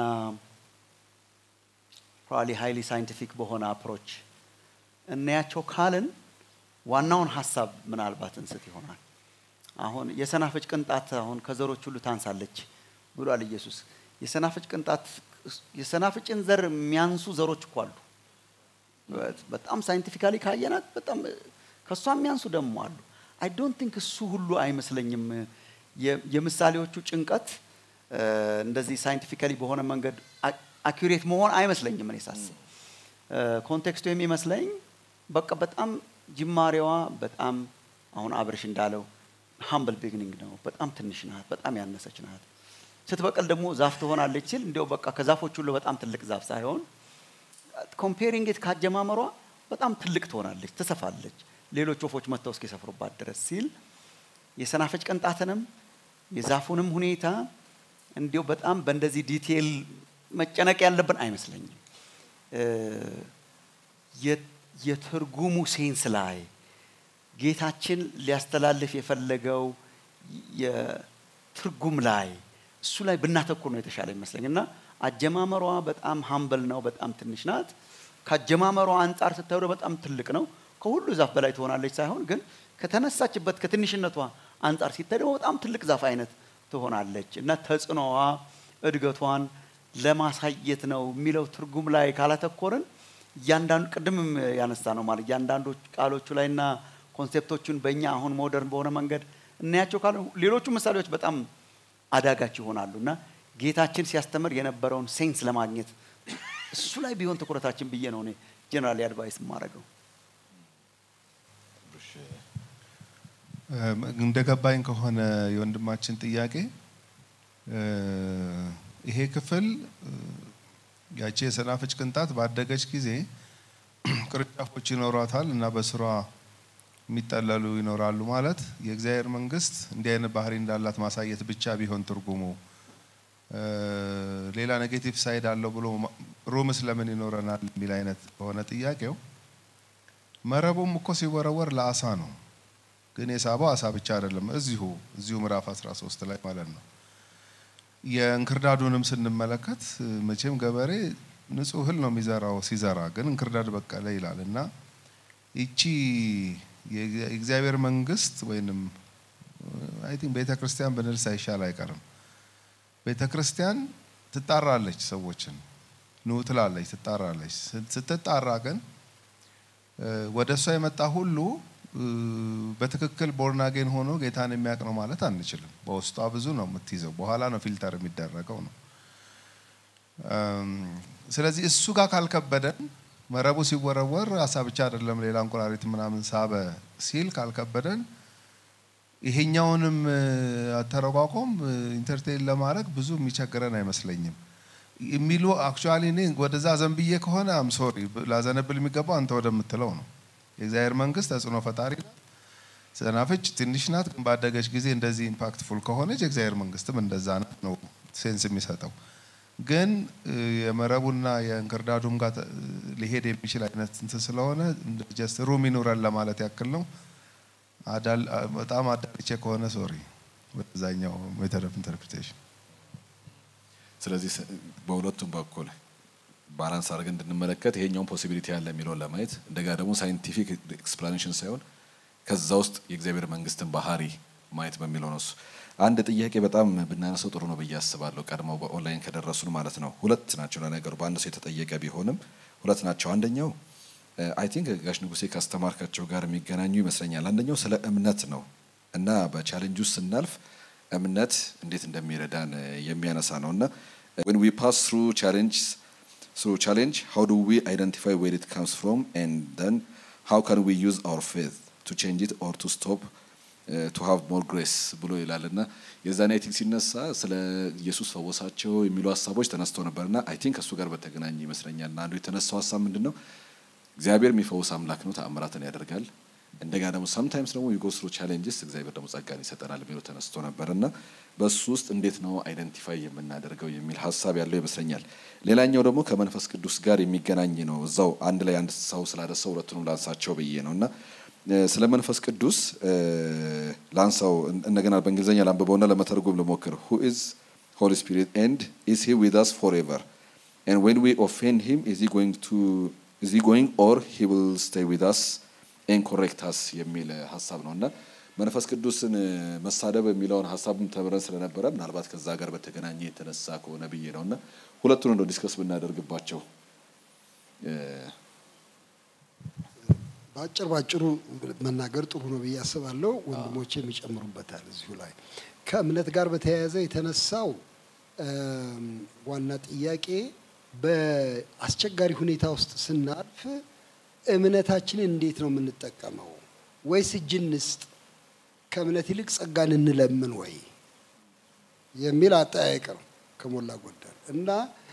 [SPEAKER 5] ፕሮባብሊ ሃይሊ ሳይንቲፊክ በሆነ አፕሮች እናያቸው ካልን ዋናውን ሀሳብ ምናልባት እንስት ይሆናል። አሁን የሰናፍጭ ቅንጣት አሁን ከዘሮች ሁሉ ታንሳለች ብሏል ኢየሱስ። የሰናፍጭ ቅንጣት የሰናፍጭን ዘር የሚያንሱ ዘሮች እኮ አሉ። በጣም ሳይንቲፊካሊ ካየናት በጣም ከእሷ የሚያንሱ ደግሞ አሉ። አይ ዶንት ቲንክ እሱ ሁሉ አይመስለኝም። የምሳሌዎቹ ጭንቀት እንደዚህ ሳይንቲፊካሊ በሆነ መንገድ አኪሬት መሆን አይመስለኝም። እኔ ሳስብ ኮንቴክስቱ የሚመስለኝ በቃ በጣም ጅማሬዋ በጣም አሁን አብርሽ እንዳለው ሀምብል ቢግኒንግ ነው። በጣም ትንሽ ናት፣ በጣም ያነሰች ናት። ስትበቀል ደግሞ ዛፍ ትሆናለች ሲል እንዲያው በቃ ከዛፎች ሁሉ በጣም ትልቅ ዛፍ ሳይሆን ኮምፔሪንግ ኢት ካጀማመሯ በጣም ትልቅ ትሆናለች፣ ትሰፋለች፣ ሌሎች ወፎች መጥተው እስኪሰፍሩባት ድረስ ሲል የሰናፍጭ ቅንጣትንም የዛፉንም ሁኔታ እንዲያው በጣም በእንደዚህ ዲቴል መጨነቅ ያለብን አይመስለኝም። የትርጉሙ ሴንስ ላይ ጌታችን ሊያስተላልፍ የፈለገው የትርጉም ላይ እሱ ላይ ብናተኩር ነው የተሻለ ይመስለኝ እና አጀማመሯ በጣም ሀምበል ነው፣ በጣም ትንሽ ናት። ከአጀማመሯ አንጻር ስታዩ በጣም ትልቅ ነው። ከሁሉ ዛፍ በላይ ትሆናለች ሳይሆን ግን ከተነሳችበት ከትንሽነቷ አንጻር ሲታይ ደግሞ በጣም ትልቅ ዛፍ አይነት ትሆናለች እና ተጽዕኖዋ እድገቷን ለማሳየት ነው የሚለው ትርጉም ላይ ካላተኮርን እያንዳንዱ ቅድምም ያነሳ ነው ማለት እያንዳንዱ ቃሎቹ ላይ እና ኮንሴፕቶቹን በእኛ አሁን ሞደርን በሆነ መንገድ እናያቸው ካለ ሌሎቹ ምሳሌዎች በጣም አዳጋች ይሆናሉ እና ጌታችን ሲያስተምር የነበረውን ሴንስ ለማግኘት እሱ ላይ ቢሆን ትኩረታችን ብዬ ነው እኔ ጀነራል አድቫይስ የማደርገው።
[SPEAKER 7] እንደ ገባኝ ከሆነ የወንድማችን ጥያቄ ይሄ ክፍል ያቺ የሰናፍጭ ቅንጣት ባደገች ጊዜ ቅርንጫፎች ይኖሯታል እና በስሯ የሚጠለሉ ይኖራሉ ማለት የእግዚአብሔር መንግስት እንዲህ አይነት ባህሪ እንዳላት ማሳየት ብቻ ቢሆን ትርጉሙ ሌላ ኔጌቲቭ ሳይድ አለው ብሎ ሩምስ ለምን ይኖረናል የሚል አይነት በሆነ ጥያቄው መረቡም እኮ ሲወረወር ለአሳ ነው። ግን የሳበው አሳ ብቻ አይደለም። እዚሁ እዚሁ ምዕራፍ 13 ላይ ማለት ነው። የእንክርዳዱንም ስንመለከት መቼም ገበሬ ንጹህ እህል ነው የሚዘራው ሲዘራ፣ ግን እንክርዳድ በቀለ ይላል እና ይቺ የእግዚአብሔር መንግስት ወይንም አይ ቲንክ ቤተ ክርስቲያን ብንል ሳይሻል አይቀርም። ቤተ ክርስቲያን ትጣራለች፣ ሰዎችን ኑ ትላለች፣ ትጣራለች። ስትጣራ ግን ወደ እሷ የመጣ ሁሉ በትክክል ቦርናጌን ሆኖ ጌታን የሚያውቅ ነው ማለት አንችልም። በውስጧ ብዙ ነው የምትይዘው፣ በኋላ ነው ፊልተር የሚደረገው ነው። ስለዚህ እሱ ጋር ካልከበደን መረቡ ሲወረወር አሳ ብቻ አይደለም ሌላ እንቁራሪት ምናምን ሳበ ሲል ካልከበደን ይሄኛውንም አተረጓጎም ኢንተርቴን ለማድረግ ብዙ የሚቸግረን አይመስለኝም የሚሉ አክቹዋሊ እኔ ወደዛ ዘንብዬ ከሆነ አም ሶሪ ላዘነብል የሚገባው አንተ ወደምትለው ነው። የእግዚአብሔር መንግስት ተጽዕኖ ፈጣሪ ናት። ሰናፍጭ ትንሽ ናት፣ ግን ባደገች ጊዜ እንደዚህ ኢምፓክትፉል ከሆነች የእግዚአብሔር መንግስትም እንደዛ ናት ነው ሴንስ የሚሰጠው። ግን የመረቡና የእንክርዳዱም ጋር ሊሄድ የሚችል አይነት እንትን ስለሆነ ጀስት ሩም ይኑረን ለማለት ያክል ነው። በጣም አዳልቼ ከሆነ ሶሪ ወደዛኛው ሜተድ ኦፍ ኢንተርፕሪቴሽን።
[SPEAKER 3] ስለዚህ በሁለቱም በኩል ባላንስ አድርገን እንድንመለከት ይሄኛውን ፖሲቢሊቲ ያለ የሚለውን ለማየት እንደገና ደግሞ ሳይንቲፊክ ኤክስፕላኔሽን ሳይሆን ከዛ ውስጥ የእግዚአብሔር መንግስትን ባህሪ ማየት በሚለው ነው። እሱ አንድ ጥያቄ በጣም ብናነሰው ጥሩ ነው ብዬ አስባለሁ። ቀድመው በኦንላይን ከደረሱን ማለት ነው። ሁለት ናቸው ለነገሩ፣ በአንድ ሰው የተጠየቀ ቢሆንም ሁለት ናቸው። አንደኛው አይ ቲንክ ጋሽ ንጉሴ ካስተማርካቸው ጋር የሚገናኙ ይመስለኛል። አንደኛው ስለ እምነት ነው እና በቻሌንጅ ውስጥ ስናልፍ እምነት እንዴት እንደሚረዳን የሚያነሳ ነው እና when we pass through challenges through challenge how do we identify where it comes from and then how can we use our faith to change it or to stop uh, to have more grace ብሎ ይላል እና የዛኔ አይ ቲንክ ሲነሳ ስለ ኢየሱስ ፈወሳቸው የሚሉ ሀሳቦች ተነስተው ነበርና አይ ቲንክ ከእሱ ጋር በተገናኘ ይመስለኛል እና አንዱ የተነሳው ሀሳብ ምንድን ነው እግዚአብሔር የሚፈውስ አምላክ ነው፣ ተአምራትን ያደርጋል። እንደገና ደግሞ ሰምታይምስ ደግሞ ዩጎ ስሩ ቻሌንጅስ እግዚአብሔር ደግሞ ጸጋን ይሰጠናል የሚለው ተነስቶ ነበር እና በሱ ውስጥ እንዴት ነው አይደንቲፋይ የምናደርገው የሚል ሀሳብ ያለው ይመስለኛል። ሌላኛው ደግሞ ከመንፈስ ቅዱስ ጋር የሚገናኝ ነው። እዛው አንድ ላይ አንድ ሰው ስላደሰው ሁለቱንም ላንሳቸው ብዬ ነው እና ስለ መንፈስ ቅዱስ ላንሳው እንደገና በእንግሊዝኛ ላንብበውና ለመተርጎም ልሞክር ሁ ኢዝ ሆሊ ስፒሪት ኤንድ ኢዝ ሂ ዊዝ አስ ፎርኤቨር ኤንድ ዌን ዊ ኦፌንድ ሂም ኢዝ ሂ ጎይንግ ቱ ኢዝ ሂ ጎይንግ ኦር ሂ ዊል ስቴይ ዊዝ አስ ኤን ኮሬክት አስ የሚል ሀሳብ ነው እና መንፈስ ቅዱስን መሳደብ የሚለውን ሀሳብ ተምረን ስለነበረ ምናልባት ከዛ ጋር በተገናኘ የተነሳ ከሆነ ብዬ ነው እና ሁለቱን እንደው ዲስከስ ብናደርግባቸው
[SPEAKER 8] በአጭር ባጭሩ መናገር ጥሩ ነው ብዬ አስባለሁ። ወንድሞቼ የሚጨምሩበታል እዚሁ ላይ ከእምነት ጋር በተያያዘ የተነሳው ዋና ጥያቄ በአስቸጋሪ ሁኔታ ውስጥ ስናልፍ እምነታችንን እንዴት ነው የምንጠቀመው? ወይስ እጅ እንስጥ? ከእምነት ይልቅ ጸጋን እንለምን ወይ የሚል አጠያየቅ ነው ከሞላ ጎደል እና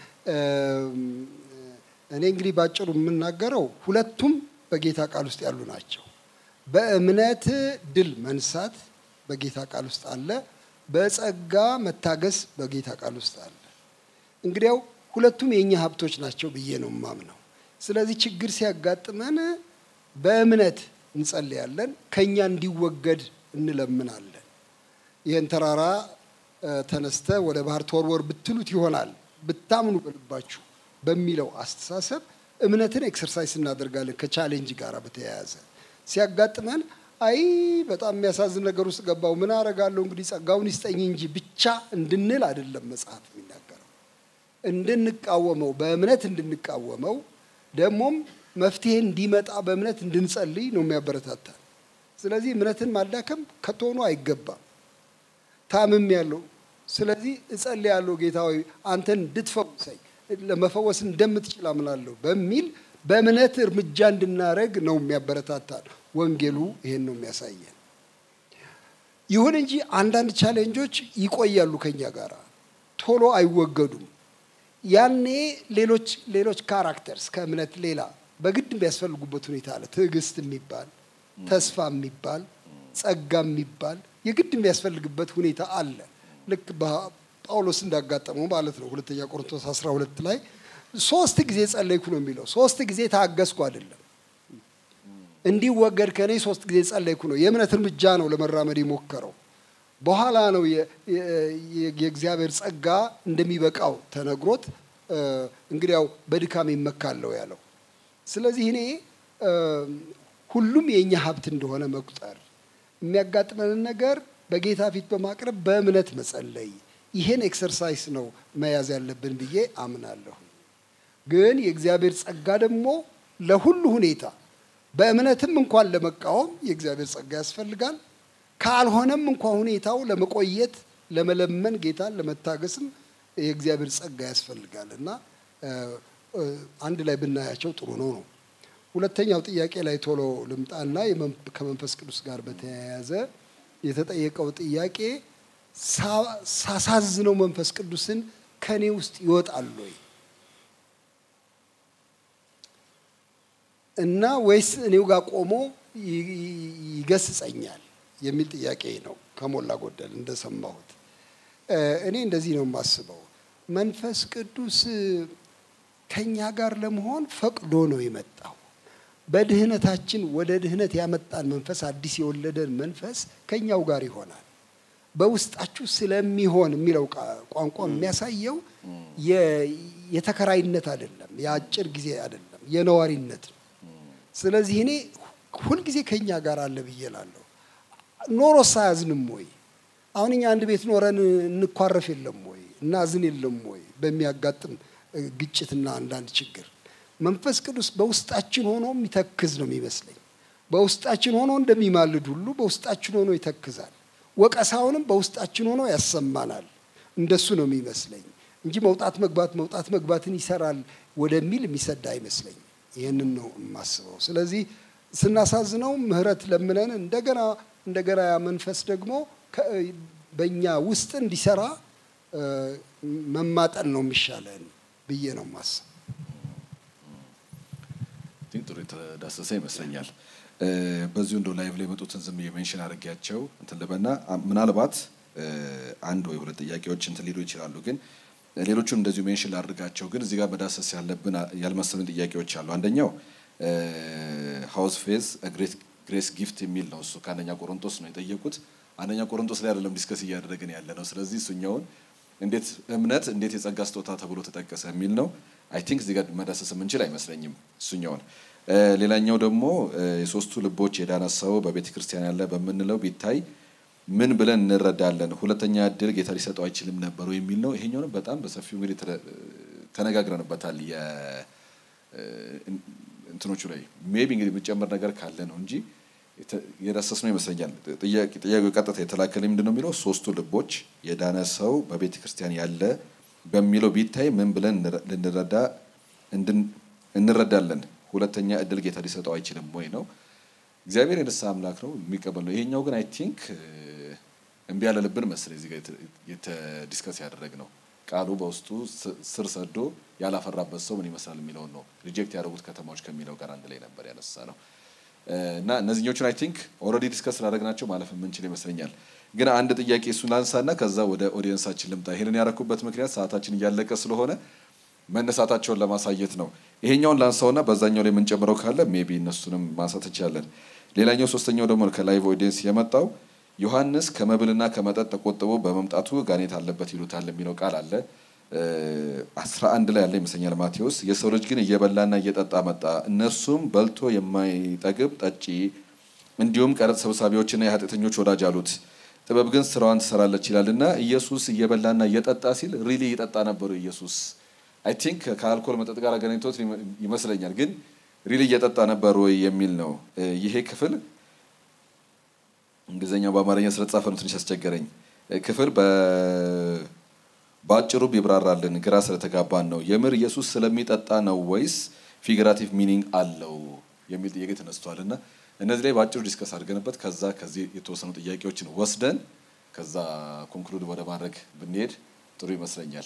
[SPEAKER 8] እኔ እንግዲህ ባጭሩ የምናገረው ሁለቱም በጌታ ቃል ውስጥ ያሉ ናቸው። በእምነት ድል መንሳት በጌታ ቃል ውስጥ አለ። በጸጋ መታገስ በጌታ ቃል ውስጥ አለ። እንግዲያው ሁለቱም የእኛ ሀብቶች ናቸው ብዬ ነው የማምነው። ስለዚህ ችግር ሲያጋጥመን በእምነት እንጸልያለን፣ ከኛ እንዲወገድ እንለምናለን። ይህን ተራራ ተነስተ ወደ ባህር ተወርወር ብትሉት ይሆናል ብታምኑ በልባችሁ በሚለው አስተሳሰብ እምነትን ኤክሰርሳይዝ እናደርጋለን። ከቻሌንጅ ጋር በተያያዘ ሲያጋጥመን አይ በጣም የሚያሳዝን ነገር ውስጥ ገባው ምን አረጋለሁ እንግዲህ ጸጋውን ይስጠኝ እንጂ ብቻ እንድንል አይደለም መጽሐፍ የሚናገረው። እንድንቃወመው በእምነት እንድንቃወመው ደግሞም መፍትሄ እንዲመጣ በእምነት እንድንጸልይ ነው የሚያበረታታል። ስለዚህ እምነትን ማዳከም ከቶኑ አይገባም። ታምም ያለው ስለዚህ እጸልያለሁ ጌታ ሆይ አንተን እንድትፈውሰኝ ለመፈወስ እንደምትችል አምናለሁ በሚል በእምነት እርምጃ እንድናደረግ ነው የሚያበረታታል። ወንጌሉ ይሄን ነው የሚያሳየን። ይሁን እንጂ አንዳንድ ቻሌንጆች ይቆያሉ ከኛ ጋር ቶሎ አይወገዱም። ያኔ ሌሎች ሌሎች ካራክተርስ ከእምነት ሌላ በግድ የሚያስፈልጉበት ሁኔታ አለ። ትዕግስት የሚባል ተስፋ የሚባል ጸጋ የሚባል የግድ የሚያስፈልግበት ሁኔታ አለ። ልክ ጳውሎስ እንዳጋጠመው ማለት ነው። ሁለተኛ ቆሮንቶስ 12 ላይ ሶስት ጊዜ ጸለይኩ ነው የሚለው። ሶስት ጊዜ ታገስኩ አይደለም እንዲወገድ ከኔ ሶስት ጊዜ ጸለይኩ ነው። የእምነት እርምጃ ነው ለመራመድ የሞከረው። በኋላ ነው የእግዚአብሔር ጸጋ እንደሚበቃው ተነግሮት እንግዲያው በድካም ይመካለው ያለው። ስለዚህ እኔ ሁሉም የእኛ ሀብት እንደሆነ መቁጠር፣ የሚያጋጥመንን ነገር በጌታ ፊት በማቅረብ በእምነት መጸለይ፣ ይሄን ኤክሰርሳይስ ነው መያዝ ያለብን ብዬ አምናለሁ። ግን የእግዚአብሔር ጸጋ ደግሞ ለሁሉ ሁኔታ በእምነትም እንኳን ለመቃወም የእግዚአብሔር ጸጋ ያስፈልጋል። ካልሆነም እንኳን ሁኔታው ለመቆየት ለመለመን ጌታን ለመታገስም የእግዚአብሔር ጸጋ ያስፈልጋል እና አንድ ላይ ብናያቸው ጥሩ ነው ነው። ሁለተኛው ጥያቄ ላይ ቶሎ ልምጣና ከመንፈስ ቅዱስ ጋር በተያያዘ የተጠየቀው ጥያቄ ሳሳዝነው መንፈስ ቅዱስን ከኔ ውስጥ ይወጣል ወይ እና ወይስ እኔው ጋር ቆሞ ይገስጸኛል የሚል ጥያቄ ነው። ከሞላ ጎደል እንደሰማሁት እኔ እንደዚህ ነው የማስበው። መንፈስ ቅዱስ ከኛ ጋር ለመሆን ፈቅዶ ነው የመጣው። በድህነታችን ወደ ድህነት ያመጣን መንፈስ፣ አዲስ የወለደን መንፈስ ከኛው ጋር ይሆናል። በውስጣችሁ ስለሚሆን የሚለው ቋንቋ የሚያሳየው የተከራይነት አይደለም፣ የአጭር ጊዜ አይደለም፣ የነዋሪነት ነው። ስለዚህ እኔ ሁልጊዜ ከኛ ጋር አለ ብዬ እላለሁ። ኖሮ ሳያዝንም ወይ አሁን እኛ አንድ ቤት ኖረን እንኳረፍ የለም ወይ እናዝን የለም ወይ በሚያጋጥም ግጭትና አንዳንድ ችግር መንፈስ ቅዱስ በውስጣችን ሆኖ የሚተክዝ ነው የሚመስለኝ። በውስጣችን ሆኖ እንደሚማልድ ሁሉ በውስጣችን ሆኖ ይተክዛል። ወቀሳውንም በውስጣችን ሆኖ ያሰማናል። እንደሱ ነው የሚመስለኝ እንጂ መውጣት መግባት መውጣት መግባትን ይሰራል ወደሚል የሚሰዳ አይመስለኝ። ይህንን ነው የማስበው። ስለዚህ ስናሳዝነው ምህረት ለምነን እንደገና እንደገና ያ መንፈስ ደግሞ በእኛ ውስጥ እንዲሰራ መማጠን ነው የሚሻለን ብዬ ነው የማስበው።
[SPEAKER 3] ቲንክ ጥሩ የተዳሰሰ ይመስለኛል። በዚሁ እንደው ላይቭ ላይ የመጡትን ዝም የሜንሽን አድርጊያቸው እንትን ልበና ምናልባት አንድ ወይ ሁለት ጥያቄዎች እንትን ሊሉ ይችላሉ፣ ግን ሌሎቹን እንደዚሁ ሜንሽን ላድርጋቸው። ግን እዚህ ጋር መዳሰስ ያለብን ያልመሰሉን ጥያቄዎች አሉ። አንደኛው ሀውስ ፌዝ ግሬስ ጊፍት የሚል ነው። እሱ ከአንደኛ ቆሮንቶስ ነው የጠየቁት። አንደኛ ቆሮንቶስ ላይ አይደለም ዲስከስ እያደረግን ያለ ነው። ስለዚህ እሱኛውን እንዴት እምነት እንዴት የጸጋ ስጦታ ተብሎ ተጠቀሰ የሚል ነው። አይ ቲንክ እዚህ ጋር መዳሰስ የምንችል አይመስለኝም እሱኛውን። ሌላኛው ደግሞ የሶስቱ ልቦች የዳነ ሰው በቤተ ክርስቲያን ያለ በምንለው ቢታይ ምን ብለን እንረዳለን? ሁለተኛ እድል ጌታ ሊሰጠው አይችልም ነበሩ የሚል ነው። ይሄኛውንም በጣም በሰፊው እንግዲህ ተነጋግረንበታል። እንትኖቹ ላይ ሜቢ እንግዲህ የምጨምር ነገር ካለ ነው እንጂ የዳሰስ ነው ይመስለኛል። ጥያቄው ቀጥታ የተላከልኝ ምንድን ነው የሚለው ሶስቱ ልቦች የዳነ ሰው በቤተ ክርስቲያን ያለ በሚለው ቢታይ ምን ብለን ልንረዳ እንረዳለን? ሁለተኛ እድል ጌታ ሊሰጠው አይችልም ወይ ነው። እግዚአብሔር የንስሐ አምላክ ነው የሚቀበል ነው። ይሄኛው ግን አይ ቲንክ እምቢ ያለልብን መሰለኝ እዚህ ጋር ዲስከስ ያደረግ ነው። ቃሉ በውስጡ ስር ሰዶ ያላፈራበት ሰው ምን ይመስላል የሚለውን ነው። ሪጀክት ያደረጉት ከተማዎች ከሚለው ጋር አንድ ላይ ነበር ያነሳ ነው እና እነዚህኞቹን አይ ቲንክ ኦልሬዲ ዲስከስ ስላደረግናቸው ማለፍ የምንችል ይመስለኛል። ግን አንድ ጥያቄ እሱን ላንሳና ከዛ ወደ ኦዲየንሳችን ልምጣ። ይህንን ያረኩበት ምክንያት ሰዓታችን እያለቀ ስለሆነ መነሳታቸውን ለማሳየት ነው። ይሄኛውን ላንሳውና በዛኛው ላይ የምንጨምረው ካለ ሜቢ እነሱንም ማንሳት እንችላለን። ሌላኛው ሶስተኛው ደግሞ ከላይቭ ኦዲየንስ የመጣው ዮሐንስ ከመብልና ከመጠጥ ተቆጥቦ በመምጣቱ ጋኔት አለበት ይሉታል የሚለው ቃል አለ። አስራ አንድ ላይ ያለ ይመስለኛል ማቴዎስ። የሰው ልጅ ግን እየበላና እየጠጣ መጣ፣ እነርሱም በልቶ የማይጠግብ ጠጪ፣ እንዲሁም ቀረጥ ሰብሳቢዎችና የኃጢአተኞች ወዳጅ አሉት። ጥበብ ግን ስራዋን ትሰራለች ይላልና ኢየሱስ እየበላና እየጠጣ ሲል ሪሊ እየጠጣ ነበሩ ኢየሱስ አይ ቲንክ ከአልኮል መጠጥ ጋር አገናኝቶት ይመስለኛል። ግን ሪሊ እየጠጣ ነበር ወይ የሚል ነው። ይሄ ክፍል እንግሊዝኛው በአማርኛ ስለተጻፈ ነው ትንሽ ያስቸገረኝ። ክፍል በአጭሩ ቢብራራልን ግራ ስለተጋባን ነው። የምር ኢየሱስ ስለሚጠጣ ነው ወይስ ፊግራቲቭ ሚኒንግ አለው የሚል ጥያቄ ተነስቷል እና እነዚህ ላይ በአጭሩ ዲስከስ አድርገንበት ከዛ ከዚህ የተወሰኑ ጥያቄዎችን ወስደን ከዛ ኮንክሉድ ወደ ማድረግ ብንሄድ ጥሩ ይመስለኛል።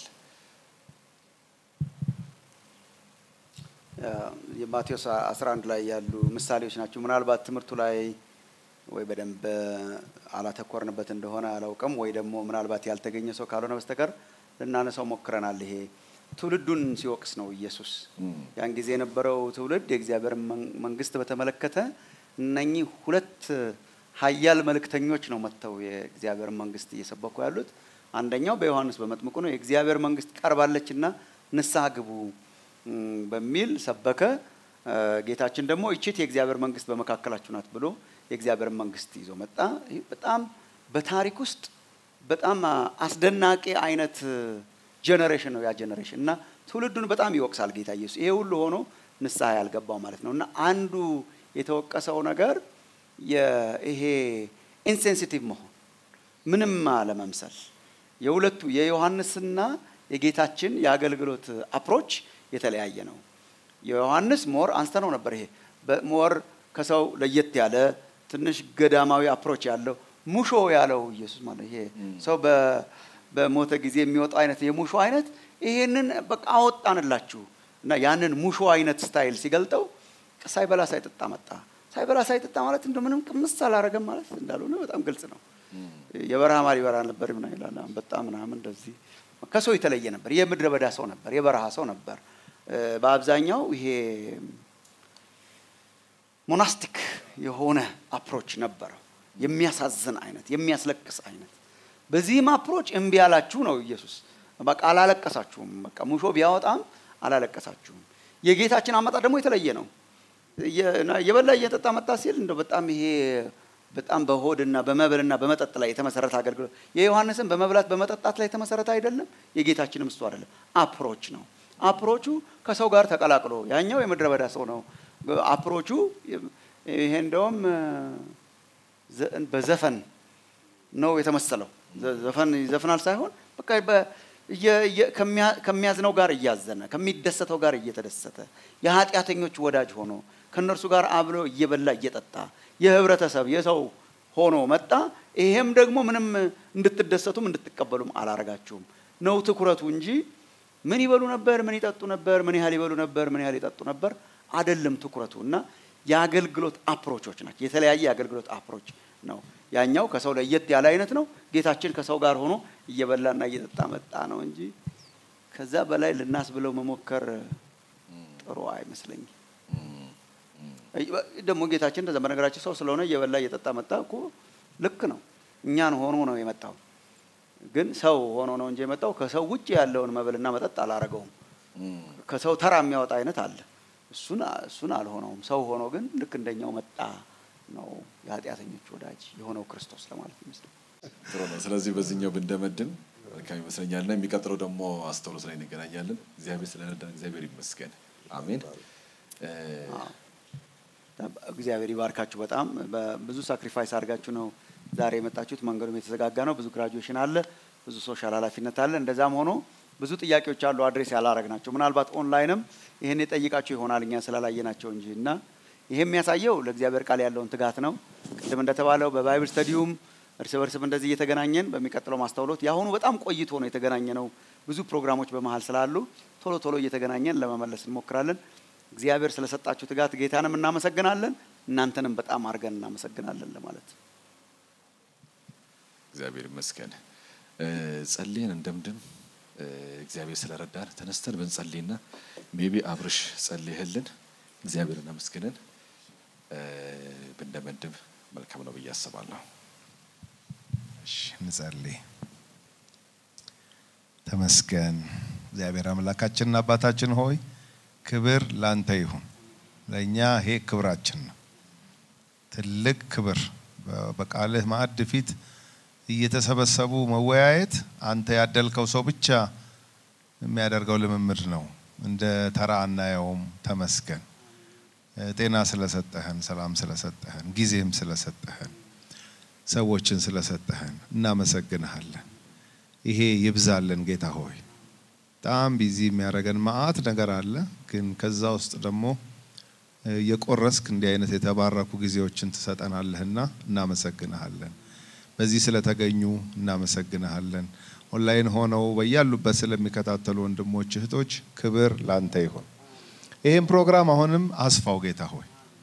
[SPEAKER 5] የማቴዎስ 11 ላይ ያሉ ምሳሌዎች ናቸው። ምናልባት ትምህርቱ ላይ ወይ በደንብ አላተኮርንበት እንደሆነ አላውቅም፣ ወይ ደግሞ ምናልባት ያልተገኘ ሰው ካልሆነ በስተቀር ልናነሳው ሞክረናል። ይሄ ትውልዱን ሲወቅስ ነው ኢየሱስ። ያን ጊዜ የነበረው ትውልድ የእግዚአብሔር መንግስት በተመለከተ እነኚህ ሁለት ሀያል መልእክተኞች ነው መጥተው የእግዚአብሔር መንግስት እየሰበኩ ያሉት። አንደኛው በዮሐንስ በመጥምቁ ነው። የእግዚአብሔር መንግስት ቀርባለችና ንስሐ ግቡ በሚል ሰበከ። ጌታችን ደግሞ ይቺት የእግዚአብሔር መንግስት በመካከላችሁ ናት ብሎ የእግዚአብሔር መንግስት ይዞ መጣ። ይህ በጣም በታሪክ ውስጥ በጣም አስደናቂ አይነት ጀኔሬሽን ነው ያ ጀኔሬሽን እና ትውልዱን በጣም ይወቅሳል ጌታ ኢየሱስ። ይሄ ሁሉ ሆኖ ንስሐ ያልገባው ማለት ነው እና አንዱ የተወቀሰው ነገር ይሄ ኢንሴንሲቲቭ መሆን ምንም አለመምሰል የሁለቱ የዮሐንስና የጌታችን የአገልግሎት አፕሮች የተለያየ ነው። የዮሐንስ ሞር አንስተነው ነበር። ይሄ ሞር ከሰው ለየት ያለ ትንሽ ገዳማዊ አፕሮች ያለው ሙሾ ያለው ኢየሱስ ማለት ይሄ ሰው በሞተ ጊዜ የሚወጣው አይነት የሙሾ አይነት ይሄንን በቃ አወጣንላችሁ እና ያንን ሙሾ አይነት ስታይል ሲገልጠው ሳይበላ ሳይጠጣ መጣ። ሳይበላ ሳይጠጣ ማለት እንደ ምንም ቅምስ አላረገም ማለት እንዳልሆነ በጣም ግልጽ ነው። የበረሃ ማር ይበራ ነበር ምና ይላል አንበጣ ምናምን እንደዚህ ከሰው የተለየ ነበር። የምድረ በዳ ሰው ነበር፣ የበረሃ ሰው ነበር። በአብዛኛው ይሄ ሞናስቲክ የሆነ አፕሮች ነበረው። የሚያሳዝን አይነት፣ የሚያስለቅስ አይነት። በዚህም አፕሮች እምቢ ያላችሁ ነው ኢየሱስ። በቃ አላለቀሳችሁም። በቃ ሙሾ ቢያወጣም አላለቀሳችሁም። የጌታችን አመጣጥ ደግሞ የተለየ ነው። የበላ እየጠጣ መጣ ሲል እንደው በጣም ይሄ በጣም በሆድና በመብልና በመጠጥ ላይ የተመሰረተ አገልግሎት የዮሐንስን በመብላት በመጠጣት ላይ የተመሰረተ አይደለም። የጌታችንም እሱ አይደለም። አፕሮች ነው። አፕሮቹ ከሰው ጋር ተቀላቅሎ ያኛው የምድረ በዳ ሰው ነው። አፕሮቹ ይሄ እንደውም በዘፈን ነው የተመሰለው። ዘፈን ይዘፍናል ሳይሆን በቃ ከሚያዝነው ጋር እያዘነ ከሚደሰተው ጋር እየተደሰተ የኃጢአተኞች ወዳጅ ሆኖ ከእነርሱ ጋር አብሎ እየበላ እየጠጣ የህብረተሰብ የሰው ሆኖ መጣ። ይሄም ደግሞ ምንም እንድትደሰቱም እንድትቀበሉም አላረጋችሁም ነው ትኩረቱ እንጂ ምን ይበሉ ነበር፣ ምን ይጠጡ ነበር፣ ምን ያህል ይበሉ ነበር፣ ምን ያህል ይጠጡ ነበር አይደለም ትኩረቱ እና የአገልግሎት አፕሮቾች ናቸው። የተለያየ የአገልግሎት አፕሮች ነው። ያኛው ከሰው ለየት ያለ አይነት ነው። ጌታችን ከሰው ጋር ሆኖ እየበላና እየጠጣ መጣ ነው እንጂ ከዛ በላይ ልናስ ብለው መሞከር ጥሩ አይመስለኝም። ደግሞ ጌታችን እንደዛ በነገራችን ሰው ስለሆነ እየበላ እየጠጣ መጣ እኮ ልክ ነው። እኛን ሆኖ ነው የመጣው። ግን ሰው ሆኖ ነው እንጂ የመጣው ከሰው ውጭ ያለውን መብልና መጠጥ አላረገውም። ከሰው ተራ የሚያወጣ አይነት አለ። እሱን እሱን አልሆነውም። ሰው ሆኖ ግን ልክ እንደኛው መጣ ነው የኃጢአተኞች ወዳጅ የሆነው ክርስቶስ ለማለት ይመስላል።
[SPEAKER 3] ጥሩ ነው። ስለዚህ በዚህኛው ብንደመድም መልካም ይመስለኛል እና የሚቀጥለው ደግሞ አስተውሎት ላይ እንገናኛለን። እግዚአብሔር ስለረዳን እግዚአብሔር ይመስገን። አሜን።
[SPEAKER 5] እግዚአብሔር ይባርካችሁ። በጣም ብዙ ሳክሪፋይስ አድርጋችሁ ነው ዛሬ የመጣችሁት። መንገዱም የተዘጋጋ ነው። ብዙ ግራጁዌሽን አለ፣ ብዙ ሶሻል ኃላፊነት አለ። እንደዛም ሆኖ ብዙ ጥያቄዎች አሉ አድሬስ ያላረግ ናቸው። ምናልባት ኦንላይንም ይህን የጠይቃችሁ ይሆናል እኛ ስላላየናቸው እንጂ እና ይሄ የሚያሳየው ለእግዚአብሔር ቃል ያለውን ትጋት ነው። ቅድም እንደተባለው በባይብል ስተዲውም እርስ በርስም እንደዚህ እየተገናኘን በሚቀጥለው ማስተውሎት የአሁኑ በጣም ቆይቶ ነው የተገናኘ ነው። ብዙ ፕሮግራሞች በመሀል ስላሉ ቶሎ ቶሎ እየተገናኘን ለመመለስ እንሞክራለን። እግዚአብሔር ስለሰጣችሁ ትጋት ጌታንም እናመሰግናለን። እናንተንም በጣም አድርገን እናመሰግናለን ለማለት
[SPEAKER 3] እግዚአብሔር ይመስገን። ጸልየን እንደምድም እግዚአብሔር ስለረዳን ተነስተን ብንጸልይና ሜቢ አብርሽ ጸልይህልን እግዚአብሔርን አመስግነን ብንደመድም መልካም ነው ብዬ አስባለሁ።
[SPEAKER 7] እሺ እንጸልይ። ተመስገን እግዚአብሔር አምላካችንና አባታችን ሆይ ክብር ላንተ ይሁን። ለእኛ ይሄ ክብራችን ነው፣ ትልቅ ክብር። በቃልህ ማዕድ ፊት እየተሰበሰቡ መወያየት አንተ ያደልከው ሰው ብቻ የሚያደርገው ልምምድ ነው። እንደ ተራ አናየውም። ተመስገን። ጤና ስለሰጠህን፣ ሰላም ስለሰጠህን፣ ጊዜም ስለሰጠህን፣ ሰዎችን ስለሰጠህን እናመሰግንሃለን። ይሄ ይብዛልን ጌታ ሆይ። በጣም ቢዚ የሚያደርገን መዓት ነገር አለ፣ ግን ከዛ ውስጥ ደግሞ የቆረስክ እንዲህ አይነት የተባረኩ ጊዜዎችን ትሰጠናለህና እናመሰግንሃለን። በዚህ ስለተገኙ እናመሰግንሃለን። ኦንላይን ሆነው በያሉበት ስለሚከታተሉ ወንድሞች እህቶች ክብር ላንተ ይሁን። ይህም ፕሮግራም አሁንም አስፋው ጌታ ሆይ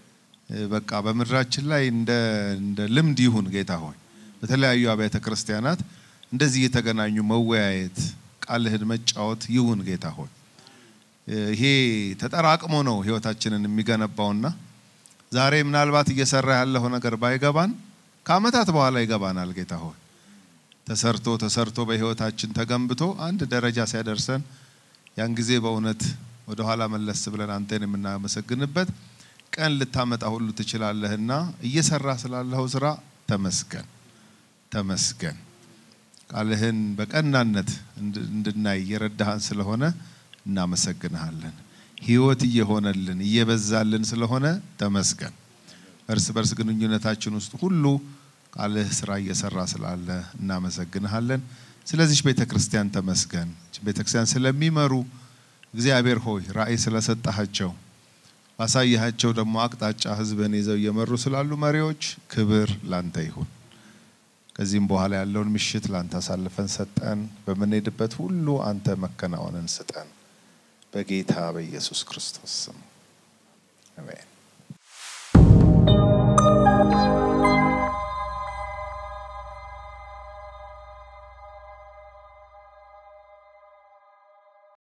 [SPEAKER 7] በቃ በምድራችን ላይ እንደ እንደ ልምድ ይሁን ጌታ ሆይ በተለያዩ አብያተ ክርስቲያናት እንደዚህ የተገናኙ መወያየት ቃልህን መጫወት ይሁን ጌታ ሆይ ይሄ ተጠራቅሞ ነው ህይወታችንን የሚገነባውና ዛሬ ምናልባት እየሰራ ያለው ነገር ባይገባን ከአመታት በኋላ ይገባናል ጌታ ሆይ ተሰርቶ ተሰርቶ በህይወታችን ተገንብቶ አንድ ደረጃ ሲያደርሰን ያን ጊዜ በእውነት ወደ ኋላ መለስ ብለን አንተን የምናመሰግንበት ቀን ልታመጣ ሁሉ ትችላለህና እየሰራ ስላለኸው ስራ ተመስገን ተመስገን። ቃልህን በቀናነት እንድናይ እየረዳሃን ስለሆነ እናመሰግንሃለን። ህይወት እየሆነልን እየበዛልን ስለሆነ ተመስገን። እርስ በርስ ግንኙነታችን ውስጥ ሁሉ ቃልህ ስራ እየሰራ ስላለ እናመሰግንሃለን። ስለዚች ቤተ ክርስቲያን ተመስገን። ቤተ ክርስቲያን ስለሚመሩ እግዚአብሔር ሆይ ራእይ ስለሰጣሃቸው ባሳያሃቸው ደግሞ አቅጣጫ ህዝብህን ይዘው እየመሩ ስላሉ መሪዎች ክብር ላንተ ይሁን። ከዚህም በኋላ ያለውን ምሽት ላንተ አሳልፈን ሰጠን። በምንሄድበት ሁሉ አንተ መከናወንን ስጠን። በጌታ በኢየሱስ ክርስቶስ ስም አሜን።